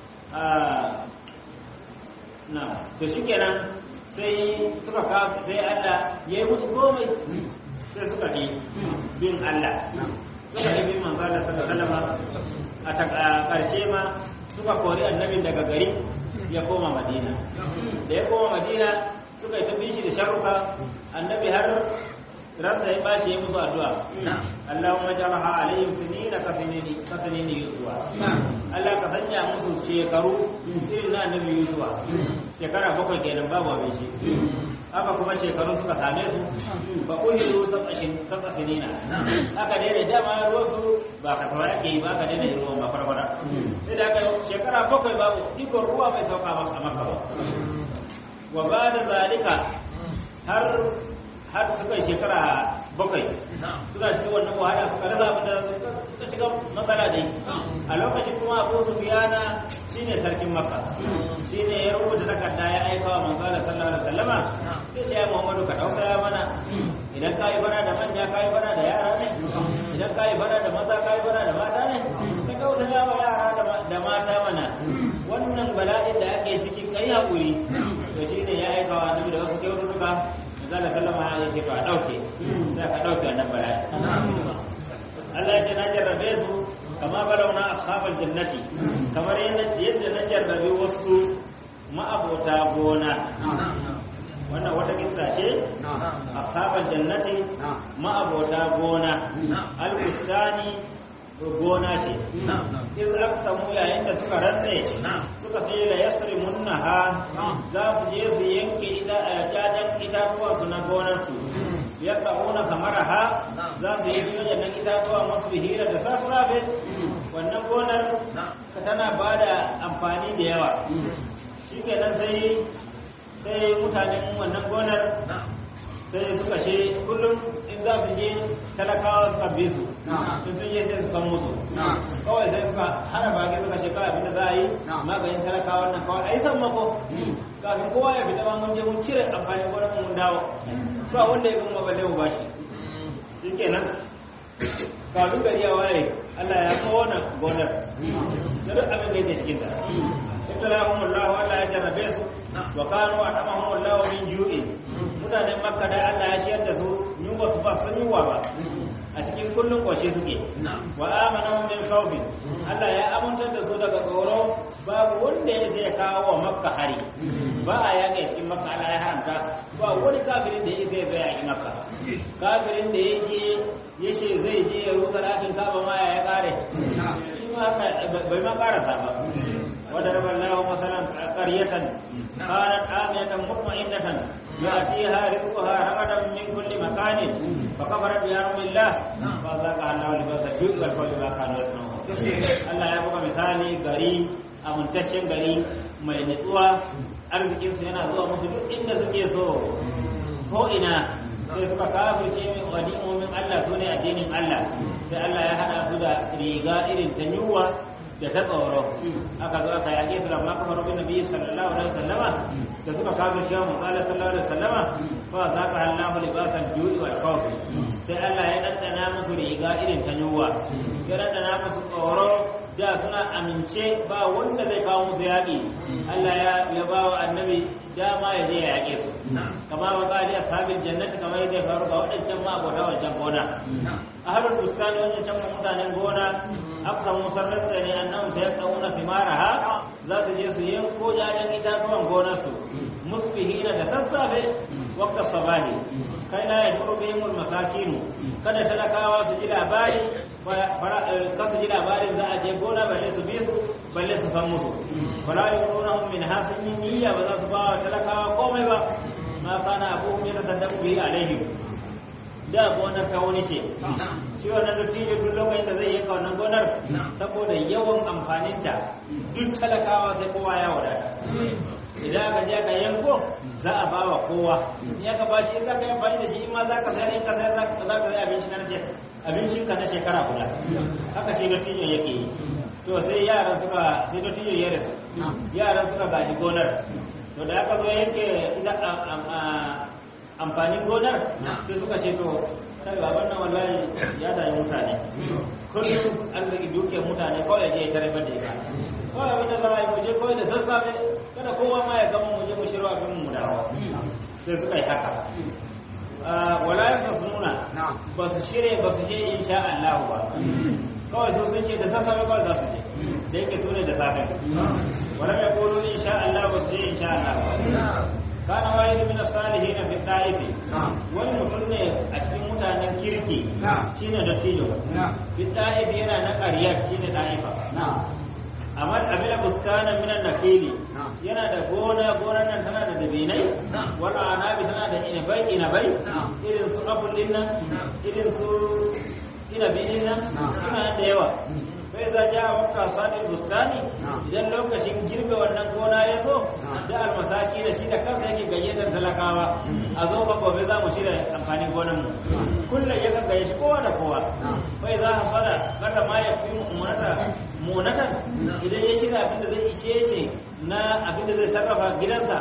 na to shi kenan sai suka kawo sai Allah ya yi musu komai sai suka fi bin Allah suka fi bin manzo Allah sallallahu alaihi a ƙarshe ma suka kori annabin daga gari ya koma Madina da ya koma Madina suka yi ta shi da sharuka annabi har ransa ya bashi ya musu addu'a Allahumma ja'alha alaihim sinina ka sinini ka sinini yusuwa Allah ka sanya musu shekaru irin na annabi yusuwa shekara bakwai kenan babu abin shi haka kuma shekaru suka same su ba uhiru sab'ashin sab'asinina aka daina dama ruwan su ba ka tawa yake yi ba ka daina ruwan ba farfara sai da aka shekara bakwai babu ikon ruwa bai sauka a maka ba wa ba da zalika har har suka yi shekara bakwai suna cikin wannan wahala suka rasa abin da suka shiga matsala dai a lokacin kuma abu su biyana shine sarkin makka shine ya rubuta takarda ya aika wa manzo Allah sallallahu alaihi wasallama sai shi ya Muhammadu ka dauka mana idan ka yi fara da manya ka yi fara da yara ne idan ka yi fara da maza ka yi fara da mata ne ka dauka wa yara da mata mana wannan bala'in da ake ciki kai hakuri to shine ya aika wa annabi da wasu kyaututtuka zala sallama ya ce to a ɗauke za ka ɗauke wannan bala'i Allah ya ce na jarrabe su kama balauna ashabal jannati kamar yadda na jarrabe wasu ma'abota gona wannan wata kissa ce ashabal jannati ma'abota gona al-bustani gona ce iz aqsamu yayin da suka rantse suka ce la yasrimunnaha za su je su yanke ita jajan itatuwa su na gonar su ya kauna samaraha za su yi soja na itatuwa masu hira da sassafe wannan gonar ka tana ba da amfani da yawa shi kenan sai sai mutanen wannan gonar sai suka ce kullum in za su je talakawa suka bi su in sun je sai su san musu kawai sai suka hana baki suka ce kawai abinda za a yi maganin talakawa nan kawai a yi san mako kafin kowa ya fita ma mun je mun cire amfanin gonar mun dawo ba wanda ya gama balle mu bashi shi kenan kafin gari ya waye Allah ya kona gonar da duk abin da yake cikin ta ibtalahum Allah Allah ya jarrabe su wa kanu atamahum Allah min ju'in mutanen makka da Allah ya shiyar da su yunwa su ba sun yunwa ba a cikin kullum kwashe suke wa amana min khawfin Allah ya amintar da su daga tsoro babu wanda ya zai kawo wa makka hari ba a yaƙa cikin makka Allah ya haramta ba wani kafirin da ya zai zai yaƙi makka kafirin da ya je ya ce zai je ya rusa ɗakin kaba ma ya kare shi ma haka bai ma karasa ba وضرب الله مثلا قرية كانت آمنة مطمئنة يأتيها رزقها رغدا من كل مكان فكفرت بأنعم الله فذاقها الله لباس الجوع والخوف بما كانوا يصنعون Allah ya buga misali gari amintaccen gari mai nutsuwa arzikinsu yana zuwa musu duk inda suke so ko ina sai suka kafirce min wadimomin Allah su ne addinin Allah sai Allah ya hada su da riga irin ta yunwa da ta tsoro aka zo aka yaƙe su da ma kamar bin nabi sallallahu alaihi wasallama da suka kawo shi mu qala sallallahu alaihi wasallama fa za ka Allahu libasan ju'i wal khawf sai Allah ya dandana musu riga irin ta yunwa ya dandana musu tsoro da suna amince ba wanda zai kawo musu yaƙi Allah ya ya ba wa annabi dama ya je ya yaƙe su kama wa qali ashabil jannati kamar yadda ya faru ga wadancan ma abota wancan gona ahlul bustani wancan can mutanen gona aka musarrar da ne annan ta yadda una simaraha za su je su yanko jajen itatuwan gonarsu musbihina da sassafe wakta sabahi kai la ya duru bihimul masakinu kada talakawa su ji labari ka su ji labarin za a je gona balle su bi su balle su san musu fala yurunahum min hasin niyya ba za su ba wa talakawa komai ba ma kana abuhum yatasaddaqu bihi alaihim da gonar ta wani ce shi wannan dattijo duk lokacin da zai yanka wannan gonar saboda yawan amfaninta duk talakawa sai kowa ya wadata idan aka je aka yanko za a ba wa kowa in aka ba shi in za ka yi amfani da shi in ma za ka sayar in ka sayar za ka sayar abinci na abincin ka na shekara guda haka shi dattijo yake yi to sai yaran suka sai dattijo ya rasu yaran suka gaji gonar to da aka zo yanke ita amfanin gonar sai suka ce to kai baban nan wallahi ya dai mutane kullum arziki dukiyar mutane kawai ya je ya tare da ita kawai abin da za a yi muje kawai da sassafe kada kowa ma ya gama muje mu shirwa abin mu dawo sai suka yi haka wala ya nuna ba su shirya ba su je insha Allah ba kawai su sun ce da sassafe ba za su je da yake su ne da safe wala ya kolo insha Allah ba su je insha Allah ba kana wahid min as-salihin fi ta'ifi wani mutum ne a cikin mutanen kirki shine dattijo fi ta'ifi yana na ƙaryar shine ta'ifa amma abin buskana min an-nakili yana da gona gonar nan tana da dabinai wala anabi tana da inabai inabai irin su abul nan irin su inabi nan suna da yawa sai za ja wakka sadin bustani idan lokacin girbe wannan gona ya zo da almasaki da shi da kansa yake gayyatar talakawa a zo ba gobe za mu shirya amfanin gonan mu kullum ya kan gayyaci kowa da kowa sai za a fara kada ma ya fi munata munatan idan ya shirya abin da zai ishe shi na abin da zai sarrafa gidansa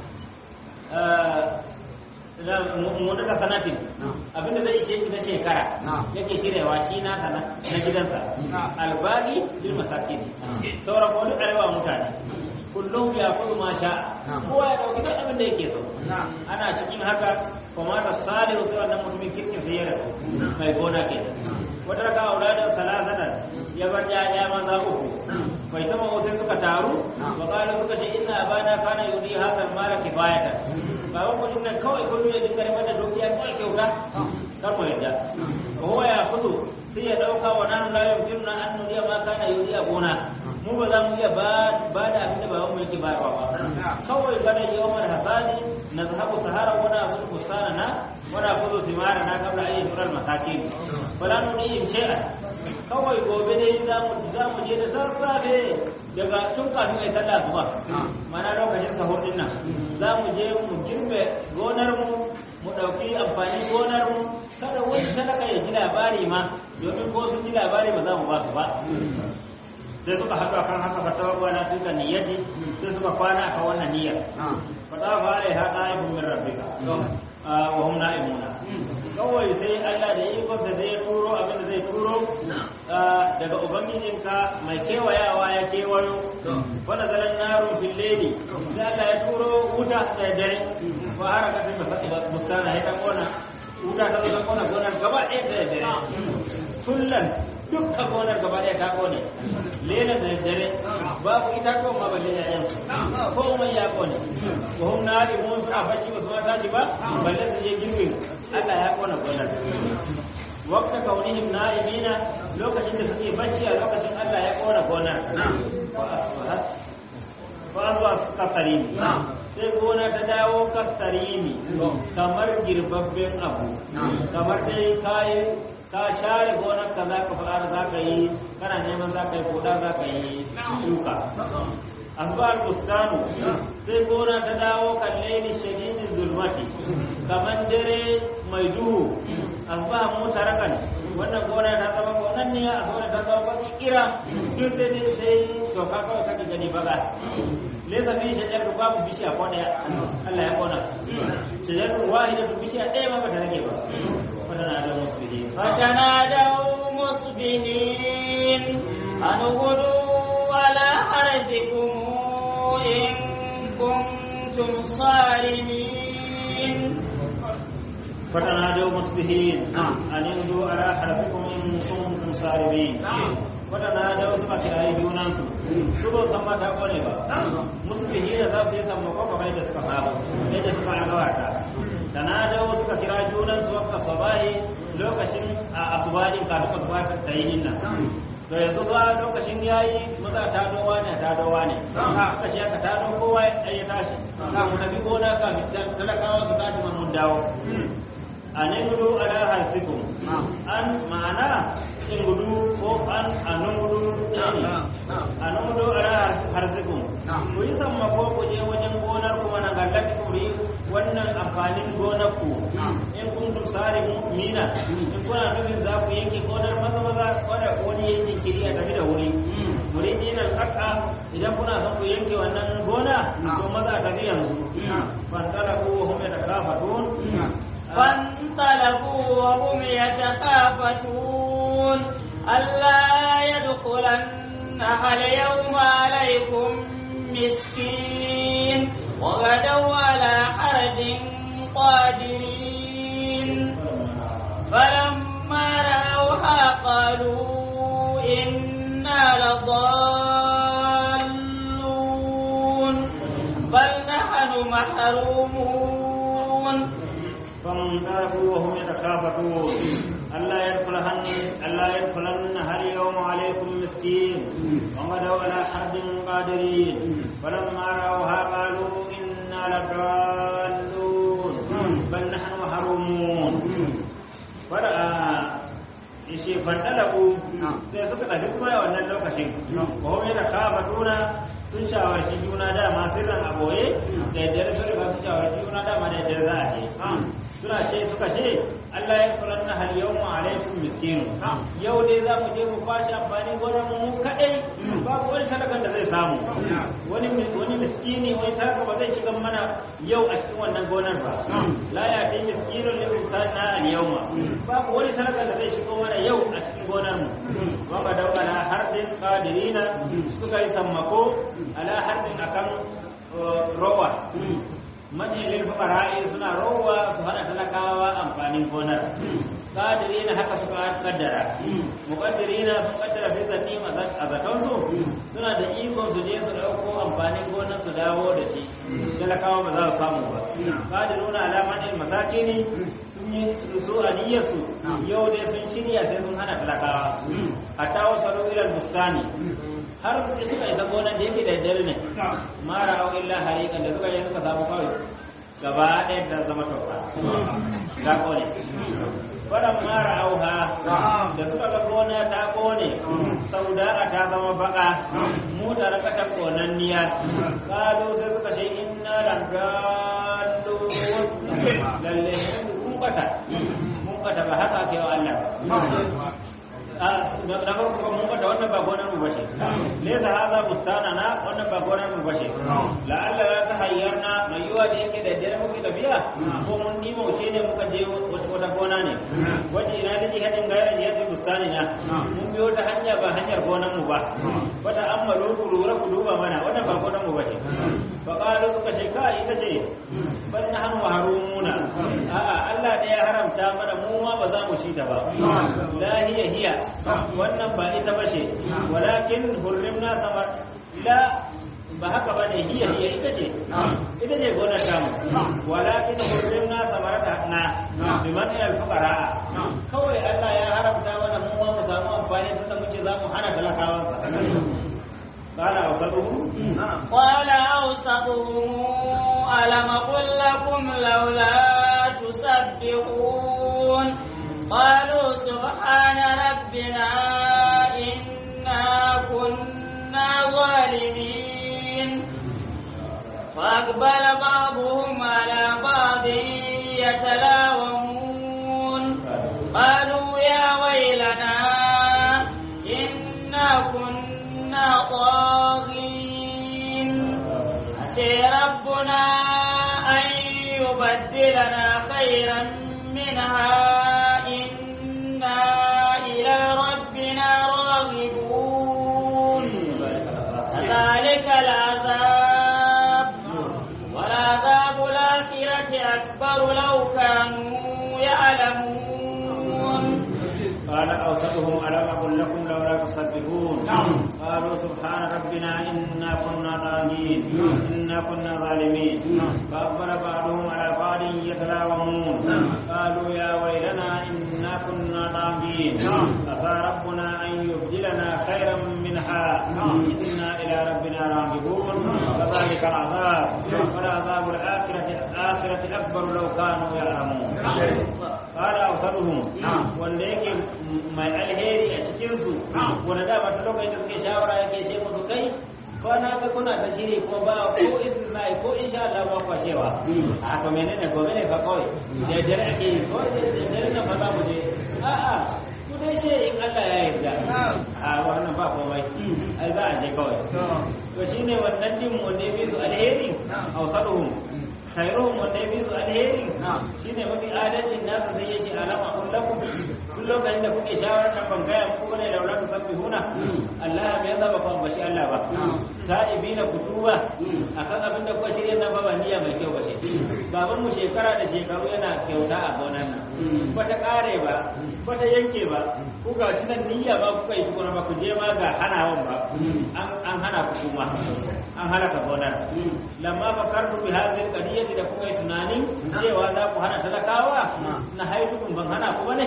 munata sanatin abinda zai ishe shi na shekara yake cirewa shi na sana na gidansa albali lil masakin sauran ko duk arewa mutane kullum ya kudu ma sha kowa ya dauki duk abin da yake so ana cikin haka kuma da salihu sai wannan mutumin kirkin sai ya rasu mai gona ke wata raka auladin salasatan ya bar ya maza uku bai taba wasu suka taru wa kalu suka ce ina abana kana yudi hadal mala kifayatan baban mutum nan kawai kullum ya dinga neman da dukiya kawai kyauta kar mu yadda ko huwa ya kudu sai ya dauka wa nan la yumkinuna an nudiya ma kana yudi a gona mu ba za mu iya ba da abin da baban mu yake bayarwa ba kawai gana yawmar hasadi na zahabu sahara wana abu kusana na wana kudu simara na kabla ayi surar masakin fala nudi in shay'a kawai gobe dai za mu za mu je da sassafe daga tun kafin ai sallah zuwa mana lokacin sahur din nan za mu je mu girbe gonar mu mu dauki amfanin gonar mu kada wani talaka ya ji labari ma domin ko sun ji labari ba za mu ba su ba sai suka haɗu akan haka fatawa kwana duka niyyati sai suka kwana akan wannan niyyar fatawa fa alai ha qa'ibun min rabbika wa hum na'imuna kawai sai Allah da ikon da zai turo abin da zai turo daga ubangijinka mai kewayawa ya kewayo wanda zaran naro fil layli sai Allah ya turo wuta da dare wa har ka sai bustana ya ta kona wuta ta zo ta kona gonar gaba ɗaya da dare tullan dukkan gonar gaba ɗaya ta kone lena da dare babu itatuwan ma balle yayan su komai ya kone wa hum nari mun suna bacci ba su ma tashi ba balle su je girbin Allah ya kona gonar wakta kaunihim na'imina lokacin da suke bacci a lokacin Allah ya kona gonar wa asbahat wa asbahat kasarimi sai gona ta dawo kasarimi kamar girbabben abu kamar dai kayi ka share gonar ka za ka fara za ka yi kana neman za ka yi koda za ka yi shuka asbal bustanu sai gona ta dawo kan laili shadidin zulmati kamar dare mai duhu asba mutarakan wannan gona ta zama gonan ne a gona ta zama baki kira duk sai dai sai toka kawai kake gani baka lesa fi shajar babu bishiya ko daya Allah ya kona shajar wahida bishiya ɗaya ma bata rage ba فتنادوا مصبحين فتنادوا مصبحين أن غدوا على حرثكم إن كنتم صارمين فتنادوا مصبحين أن يغدوا على حرثكم إن كنتم صارمين فتنادوا suka kirayi junansu su ba san mata kone ba musbihi da za su yi sammako kamar yadda suka saba yadda suka agawata tanadau suka kira junansu wakka sabahi lokacin a asubahin kafin asubahin ta yi nan to yanzu ba lokacin yayi maza ta dowa ne ta dowa ne aka ce aka tado kowa ya tashi ka mu tafi gona ka talakawa su tashi mun dawo a ne gudu ala harfikum an ma'ana in gudu ko an anan gudu ne anan gudu ala harfikum ku yi samma ko ku je wajen gonar kuma na gallati ku yi wannan amfanin gonar ku in kun tusari mu'mina in kuna nufin za ku yanke gonar maza maza wanda wani yanke kiri a tafi da wuri muridin al-aqqa idan kuna son ku yanke wannan gona to maza tafi yanzu fantala ku hum yatakafatun فانطلقوا وهم يتخافتون ألا يدخلنها اليوم عليكم مسكين وغدوا على حرد قادرين فلما رأوها قالوا إنا لضالون بل نحن محرومون فانطلقوا وهم يتخافتون ألا يدخلهن ألا يدخلنها اليوم عليكم مسكين وغدوا على حد قادرين فلما رأوها قالوا إنا لضالون بل نحن محرومون فرأى ishe fandalaku sai suka tafi kuma a wannan lokacin wa hum yatakhafatuna sun shawarci juna dama sirran aboye da yadda sun riga sun shawarci juna dama da yadda za a je suna ce suka ce Allah ya kula na hal yau mu alaikum miskinu yau dai za mu je mu kwashi amfani gonar mu kadai babu wani talakan da zai samu wani wani miskini wani talaka ba zai shiga mana yau a cikin wannan gonar ba la ya ta miskinun lil insana al yawma babu wani talakan da zai shiga mana yau a cikin gonar mu wa ba da ala harbin qadirina suka yi sammako ala harbin akan rowa manyan fukara'i suna rowa su hana talakawa amfanin gonar kadiri na haka suka kaddara mukaddiri na sun kaddara fi zanni a zatonsu suna da ikon su je su dauko amfanin gonar su dawo da shi talakawa ba za su samu ba kadiru na alamanin masakini sun yi su aniyarsu yau dai sun shirya sai sun hana talakawa hatta wasu ilal bustani har su suka isa gonar da yake da dare ne mara au illa harikan da suka yi suka samu kawai gaba ɗaya da zama toka ga kone faran mara auha da suka ga gona ta kone sauda a ta zama baka mu da rakatan konanniya kalu sai suka ce inna langalu lalle mun bata mun bata ba haka ke wa Allah na farko mun bata wannan ba gonar mu bace laysa hadha bustanana wannan ba gonar mu bace la alla la tahayyarna mai yiwa da yake da dare muke tafiya ko mun ni mauce ne muka je wata gona ne waje ina da jihadin gairan jihadin bustanina mun biyo ta hanya ba hanyar gonar mu ba wata amma ku lura ku duba mana wannan ba gonar mu bace fa qalu suka ce kai ita ce bal nahnu harumuna a'a Allah da ya haramta mana mu ma ba za mu shi ta ba la hiya hiya wannan ba ita bace walakin hurrimna samar la ba haka ba ne hiya hiya ita ce ita ce gonar tamu walakin hurrimna samarata na biman ila fuqara kawai Allah ya haramta mana mu ma mu samu amfani tunda muke za mu hana talakawansa قال أوسطهم قال أوسطهم ألم قل لكم لولا تسبحون قالوا سبحان ربنا إنا كنا ظالمين فأقبل بعضهم على بعض يتلاومون قالوا يا ويلنا إنا كنا طاغين عسى ربنا أن يبدلنا خيرا منها إنا إلى ربنا راغبون كذلك العذاب والعذاب الآخرة أكبر لو كانوا يعلمون قال أوسطهم ألم أقل لكم لولا تسبحون قالوا سبحان ربنا إنا كنا طاغين إنا كنا ظالمين فأقبل بعضهم على بعض يتلاومون قالوا يا ويلنا إنا كنا طاغين عسى ربنا أن يبدلنا خيرا منها إنا إلى ربنا راغبون كذلك العذاب والعذاب الآخرة الآخرة أكبر لو كانوا يعلمون قال أوسطهم wanda yake mai alheri a cikinsu wanda dama ta lokacin da suke shawara yake ce musu kai ko na ga kuna ta shiri ko ba ko istisnai ko insha Allah ba kwa cewa a to menene gobe ne fa kawai da dare ake yi ko da dare na fa za mu je a a ku dai ce in Allah ya yarda a wannan ba komai ai za a je kawai to shine wannan din mu ne bi su alheri awsaduhum khairuhum wanda ya fi su alheri shine mafi adalcin nasa sai ya ce alama kun lakum duk lokacin da kuke shawarar nan ban gaya muku ne laula tu sabbihuna Allah me yasa ba ku ambaci Allah ba ta'ibina kutuba akan abin da kuka shirya nan ba ba niyya mai kyau ba ce baban mu shekara da shekaru yana kyauta a gonan nan ba ta kare ba ba ta yanke ba ku ga shi nan niyya ba kuka yi tukuna ba ku je ma ga hanawan ba an hana ku kuma an halaka gonar lamma fakartu bi hadhihi alqadiyati da kuka yi tunanin cewa za ku hana talakawa na haitukun ban hana ku bane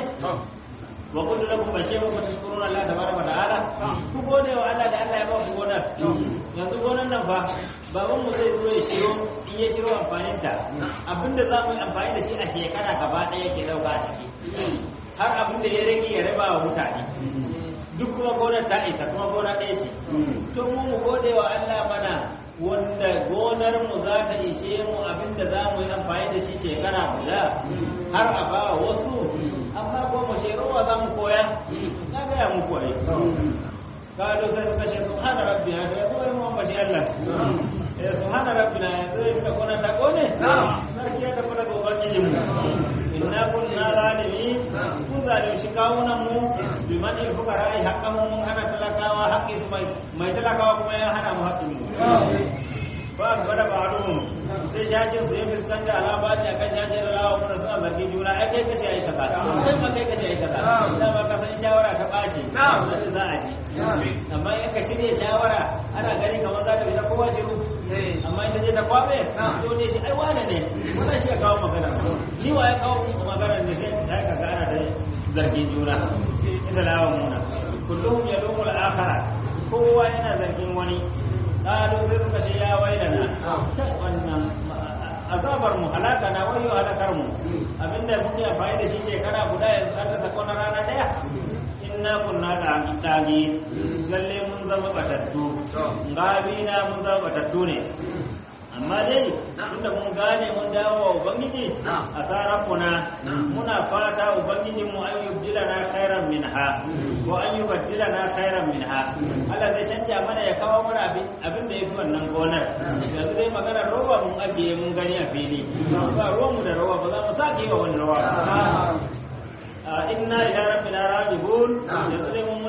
wa qul lakum bashiru wa tashkuruna Allah tabaraka wa ta'ala ku gode wa Allah da Allah ya ba ku gonar yanzu gonar nan fa baban mu zai zo ya shiro in ya shiro amfanin ta abinda za mu yi amfani da shi a shekara gaba ɗaya yake dauka a ciki har abin da ya rage ya raba wa mutane duk kuma gonar ta isa kuma gona ɗaya ce to mu mu gode wa Allah mana wanda gonar mu za ta ishe mu abinda za mu yi amfani da shi shekara guda har a ba wasu amma ko mu shekaru za mu koya na gaya mu koyi kalu sai suka ce subhana rabbina to yazo yi mu bashi Allah eh subhana rabbina yazo yi ta gonar ta kone sarki ya tafi daga ubangijin mu inna kunna zalimin mun zalunci kawunan mu bi man il fuqara ai haqqahu mun hana talakawa haqqi su mai mai talakawa kuma ya hana mu haqqin mu ba gwada ba haɗu sai shashin su ya fuskanta alama ne akan shashin rawa kuma suna zargi juna ai kai kace ai kaza kai ma kai kace ai kaza da ba ka san shawara ta ɓace wanda za a ji amma in ka shirya shawara ana gani kamar za ta bisa kowa shiru amma ita je ta kwabe to ne shi ai wane ne wannan shi ya kawo magana shi wa ya kawo magana ne sai ta ka ga ana da zargin juna ita lawa muna kullum ya lumu al-akhara kowa yana zargin wani qalu sai suka ce ya wailana wannan azabar mu halaka na wayo halakar mu abinda muke amfani da shi shekara guda yanzu an ta sako na rana daya inna kunna da tagi lalle mun zama batattu gabina mun zama batattu ne amma dai tunda mun gane mun dawo wa ubangiji a tsarafuna muna fata ubangijin mu an yubdila na khairan minha ko an yubaddila na khairan minha Allah zai canja mana ya kawo mana abin da yafi wannan gonar yanzu dai magana rowa mun ajiye mun gani a fili ba ruwan mu da rowa ba za mu sake yi wa wani rowa ba inna ila rabbina raji'un yanzu dai mun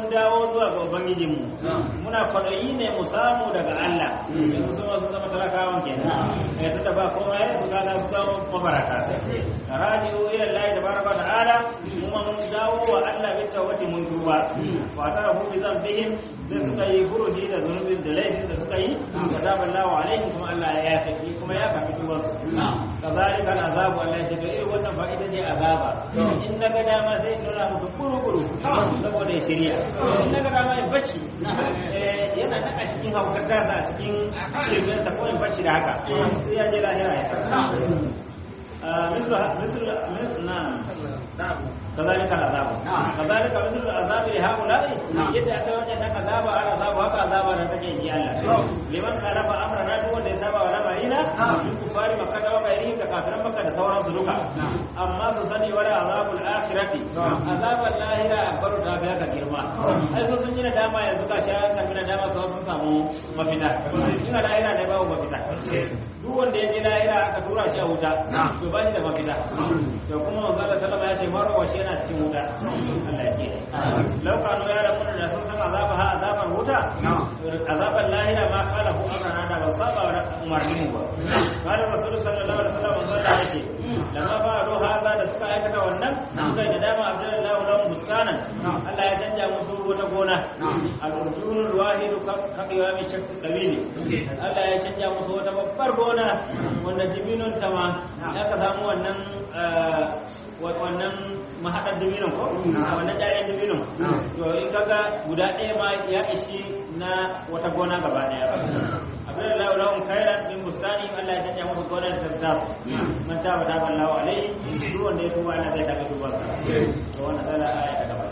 mun dawo zuwa ga ubangijinmu muna kwaɗayi ne mu samu daga Allah yanzu sun wasu zama talakawan kenan ya tunda ba komai su kaga su zama mabaraka raji'u ila Allah tabaraka wa ta'ala kuma mun dawo wa Allah bi tawbati mun tuba wa tarahu bi dhanbihim da suka yi furuji da zunubin da laifin da suka yi azaballahu alaihim kuma Allah ya yafe kuma ya kafi tuban kazalika azabu Allah ya ce to irin wannan fa ita ce azaba in naga dama sai in nuna muku kuru-kuru saboda ya shirya in naga dama ya bacci yana nan a cikin haukar dasa a cikin shirmen sa ko in bacci da haka sai ya je lahira ya karsa مثل مثل مثل نعم كذلك العذاب كذلك مثل العذاب لهؤلاء يدعى أتوجه أن عذاب على عذاب وهكذا عذاب على تجي الله لمن خالف أمرنا دون يتابع ولا مرينا من كفار مكة وغيرهم ككافر مكة تصورا سلوكا أما سسني ولا عذاب الآخرة عذاب الله لا أكبر تابعا كجرما أي سسني داما يزكى شاء كمنا داما سوى سامو مفتا إن لا إله إلا مفتا duk wanda ya je lahira aka tura shi a wuta to ba shi da mafita to kuma manzo Allah sallama ya ce marwa shi yana cikin wuta Allah ya ce laukano ya rabu da sun san azaba ha azabar wuta azabar lahira ma kala ku amrana da ba saba wa umarnin ba kana rasul sallallahu alaihi wasallam manzo Allah ya ce lamma ba ro haza da suka aikata wannan suka yi da dama abdullahi lahum bustanan Allah ya canja musu wata gona al-urjunul wahid ka qiyami shakhs qabili Allah ya canja musu wata babbar gona wanda dibinon ta ma aka samu wannan wannan mahaɗar dibinon ko wannan jayen dibinon to in kaga guda ɗaya ma ya ishi na wata gona gaba ɗaya abin da lahun kairan min bustani Allah ya canja musu gonar da ta man ta bata ban lawa alai duk wanda ya tuba ana zai daga tubar sa to wannan dala aya ta gaba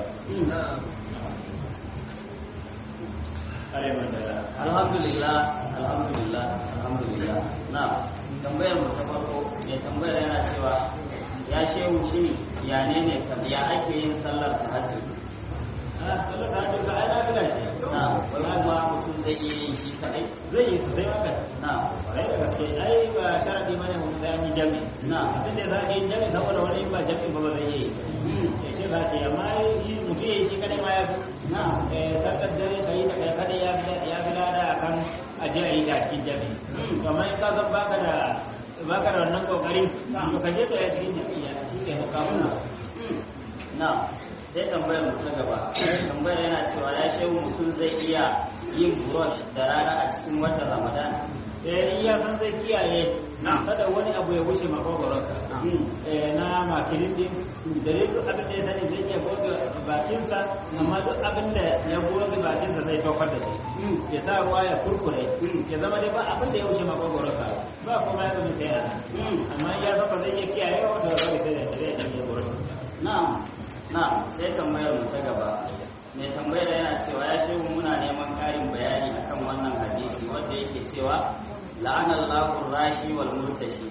alhamdulillah alhamdulillah alhamdulillah na tambayar mu ta farko mai tambayar yana cewa ya shehu shi ya ne ne ya ake yin sallar tahajjud sallar tahajjud ka ai nafila ce na wai kuma mutum zai iya yin shi kadai zai yi su sai maka na kwarai da gaske ai ba sharadi bane mu sai an yi jami na abin da za ka yi jami saboda wani ba jami ba ba zai yi ya ce za ta yi amma yi mutum ya yi shi kadai ma ya fi na sarkar dare ka yi da kai kadai ya fi ya fi lada a kan aje a yi ta cikin jami to amma in ka san baka da baka da wannan kokarin to ka je ka yi cikin jami ya shi ke na kawo na na sai tambayar mu ta gaba tambayar yana cewa ya shehu mutum zai iya yin brush da rana a cikin watan ramadan eh iya san zai kiyaye kada wani abu ya wuce makogoronsa na makilin din da dai duk abin da ya sani zai iya goge bakinsa amma duk abin da ya goge bakinsa zai tofar da shi ya sa ruwa ya kurkure ya zama dai ba abin da ya wuce makogoronsa ba kuma ya zama sai yana amma ya san ba zai iya kiyaye wa wanda zai sai da zai iya goge na'am na'am sai tambayar mu ta gaba mai tambayar yana cewa ya shehu muna neman ƙarin bayani akan wannan hadisi wanda yake cewa la'anar lahun rashi wal murtashi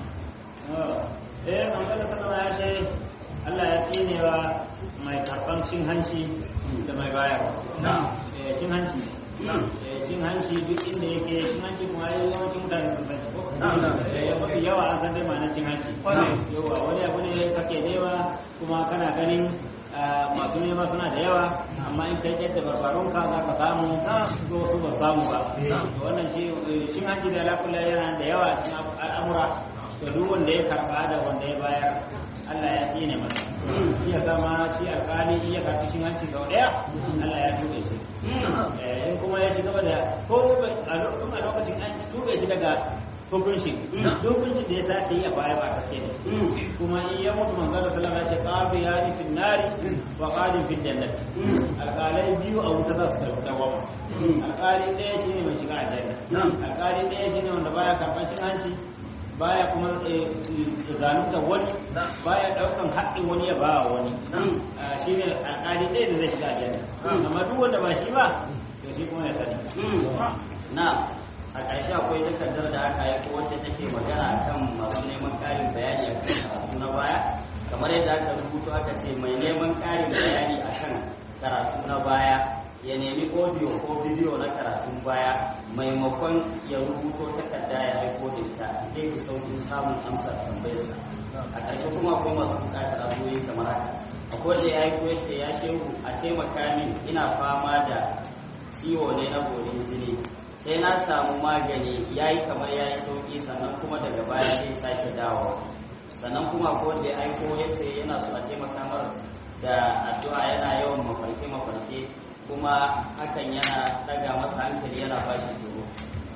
eh manzon sallallahu ya ce Allah ya tsinewa mai karban cin hanci da mai bayarwa eh cin hanci eh cin hanci duk inda yake cin hanci kuma ai yawancin mutane sun san ko eh mafi yawa an san dai ma'anar cin hanci yawa wani abu ne kake nema kuma kana ganin masu nema suna da yawa amma in kai yadda barbarunka za ka samu ko su ba samu ba wannan shi cin hanci da alaƙula yana da yawa a cikin al'amura to duk wanda ya karɓa da wanda ya bayar Allah ya tsine masa iya zama shi alƙali iya karɓi cin hanci sau ɗaya Allah ya tuɓe shi in kuma ya shiga da ko a lokacin an tuɓe shi daga hukunci hukuncin da ya sake yi a baya ba kace ne kuma in ya mutu manzo da sallama ya ce qafi ya ni fil nari wa qadim fil jannati alqalai biyu a wuta za su dawama alqali ɗaya shine mai shiga aljanna alqali ɗaya shine wanda baya karban cin hanci baya kuma zalunta wani baya daukan haƙƙin wani ya ba wani shine alqali ɗaya da zai shiga aljanna amma duk wanda ba shi ba to shi kuma ya sani na a ƙarshe akwai takardar da aka yi wacce take magana kan masu neman ƙarin bayani a kan karatu na baya kamar yadda aka rubuto aka ce mai neman ƙarin bayani a kan karatu na baya ya nemi audio ko bidiyo na karatun baya maimakon ya rubuto takarda ya aiko da ita zai fi sauƙin samun amsar tambayarsa a ƙarshe kuma akwai masu buƙatar abubuwa kamar haka akwai da ya aiko ya ce ya shehu a taimaka min ina fama da ciwo ne na borin jini sai na samu magani ya yi kamar ya yi sauƙi sannan kuma daga baya sai sake dawo sannan kuma ko da ya aiko ya ce yana so a taimaka mar da addu'a yana yawan mafarke mafarke kuma hakan yana daga masa hankali yana ba shi tsoro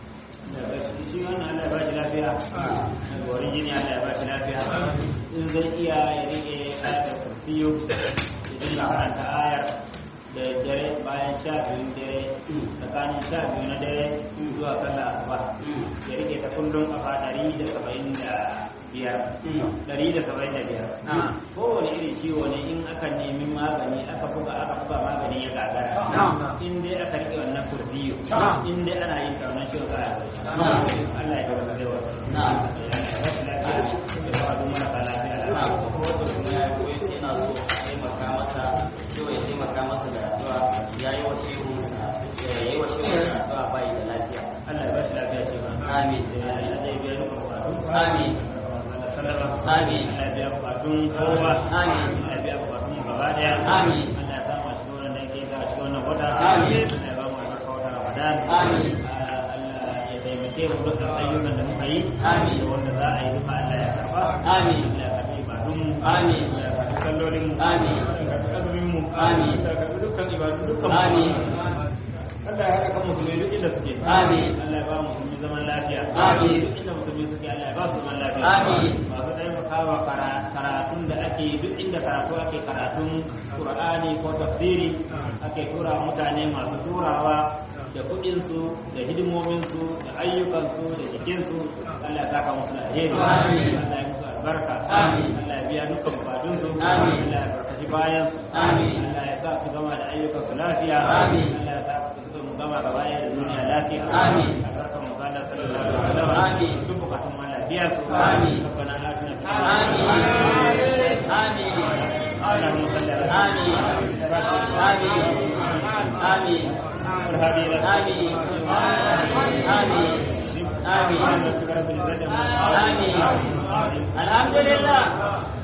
shi wannan Allah ya ba shi lafiya na gorin jini Allah ya ba shi lafiya in zai iya ya rike ayatul kursiyu ya dinga karanta ayar da dare bayan sha biyun dare tsakanin sha biyu na dare zuwa sallah asuba ya rike ta kullum kafa ɗari da saba'in da biyar ɗari da saba'in da biyar kowane irin ciwo ne in aka nemi magani aka buga aka buga magani ya gagara in dai aka rike wannan kursiyu in dai ana yin kaunar ciwon za a yi Allah ya gaba da yawa na rashin lafiya ya faɗo marasa lafiya na kuma wanda kuma ya koyi sai yana so a taimaka masa yau ya taimaka masa da addu'a ya yi wa shehunsa ya yi wa shehunsa addu'a bai da lafiya Allah ya ba shi lafiya ce ba Amin. Allah ya biya duka bukatu Amin. Amin. Allah ya biya bukatun kowa Amin. Allah ya biya bukatun mu gaba daya Amin. Allah ya samu a cikin wannan da yake ga cikin wannan wata Amin. Allah ya ba mu albarka wata Ramadan Amin. Ah, Allah ya taimake mu dukkan ayyukan da muka yi Amin. da wanda za a yi duka Allah ya karba Amin. Allah ya karbi ibadun mu Amin. Allah ya karbi sallolin mu Amin. Allah ya karbi azumin mu Amin. Allah ya karbi dukkan ibadun dukkan mu Amin. Allah ya haɗa kan musulmi duk inda suke. Amin. Allah ya ba musulmi zaman lafiya. Amin. Duk inda musulmi suke Allah ya ba su zaman lafiya. Amin. Masu taimakawa kara- karatun da ake yi, duk inda karatu ake karatun Qur'ani ko tafsiri ake tura mutane masu turawa da kuɗinsu da hidimominsu da ayyukansu da jikinsu Allah ya saka musu da alheri. Amin. Allah ya musu albarka. Amin. Allah ya biya dukkan bukatunsu. Amin. Allah ya barkaci bayansu. Amin. Allah ya sa su gama da ayyukansu lafiya. Amin. Allah ya sa su mu gama gaba ɗaya da duniya lafiya. Amin. Albarkan mu Allah sallallahu alaihi wasallam. Amin. Duk bukatun mu Allah biya su. Amin. Rabbana atina fid Amin. Amin. اللهم صل على آمين. آمين. آمين. والهادي إلى آمين. آمين. آمين. آمين آمين. الحمد لله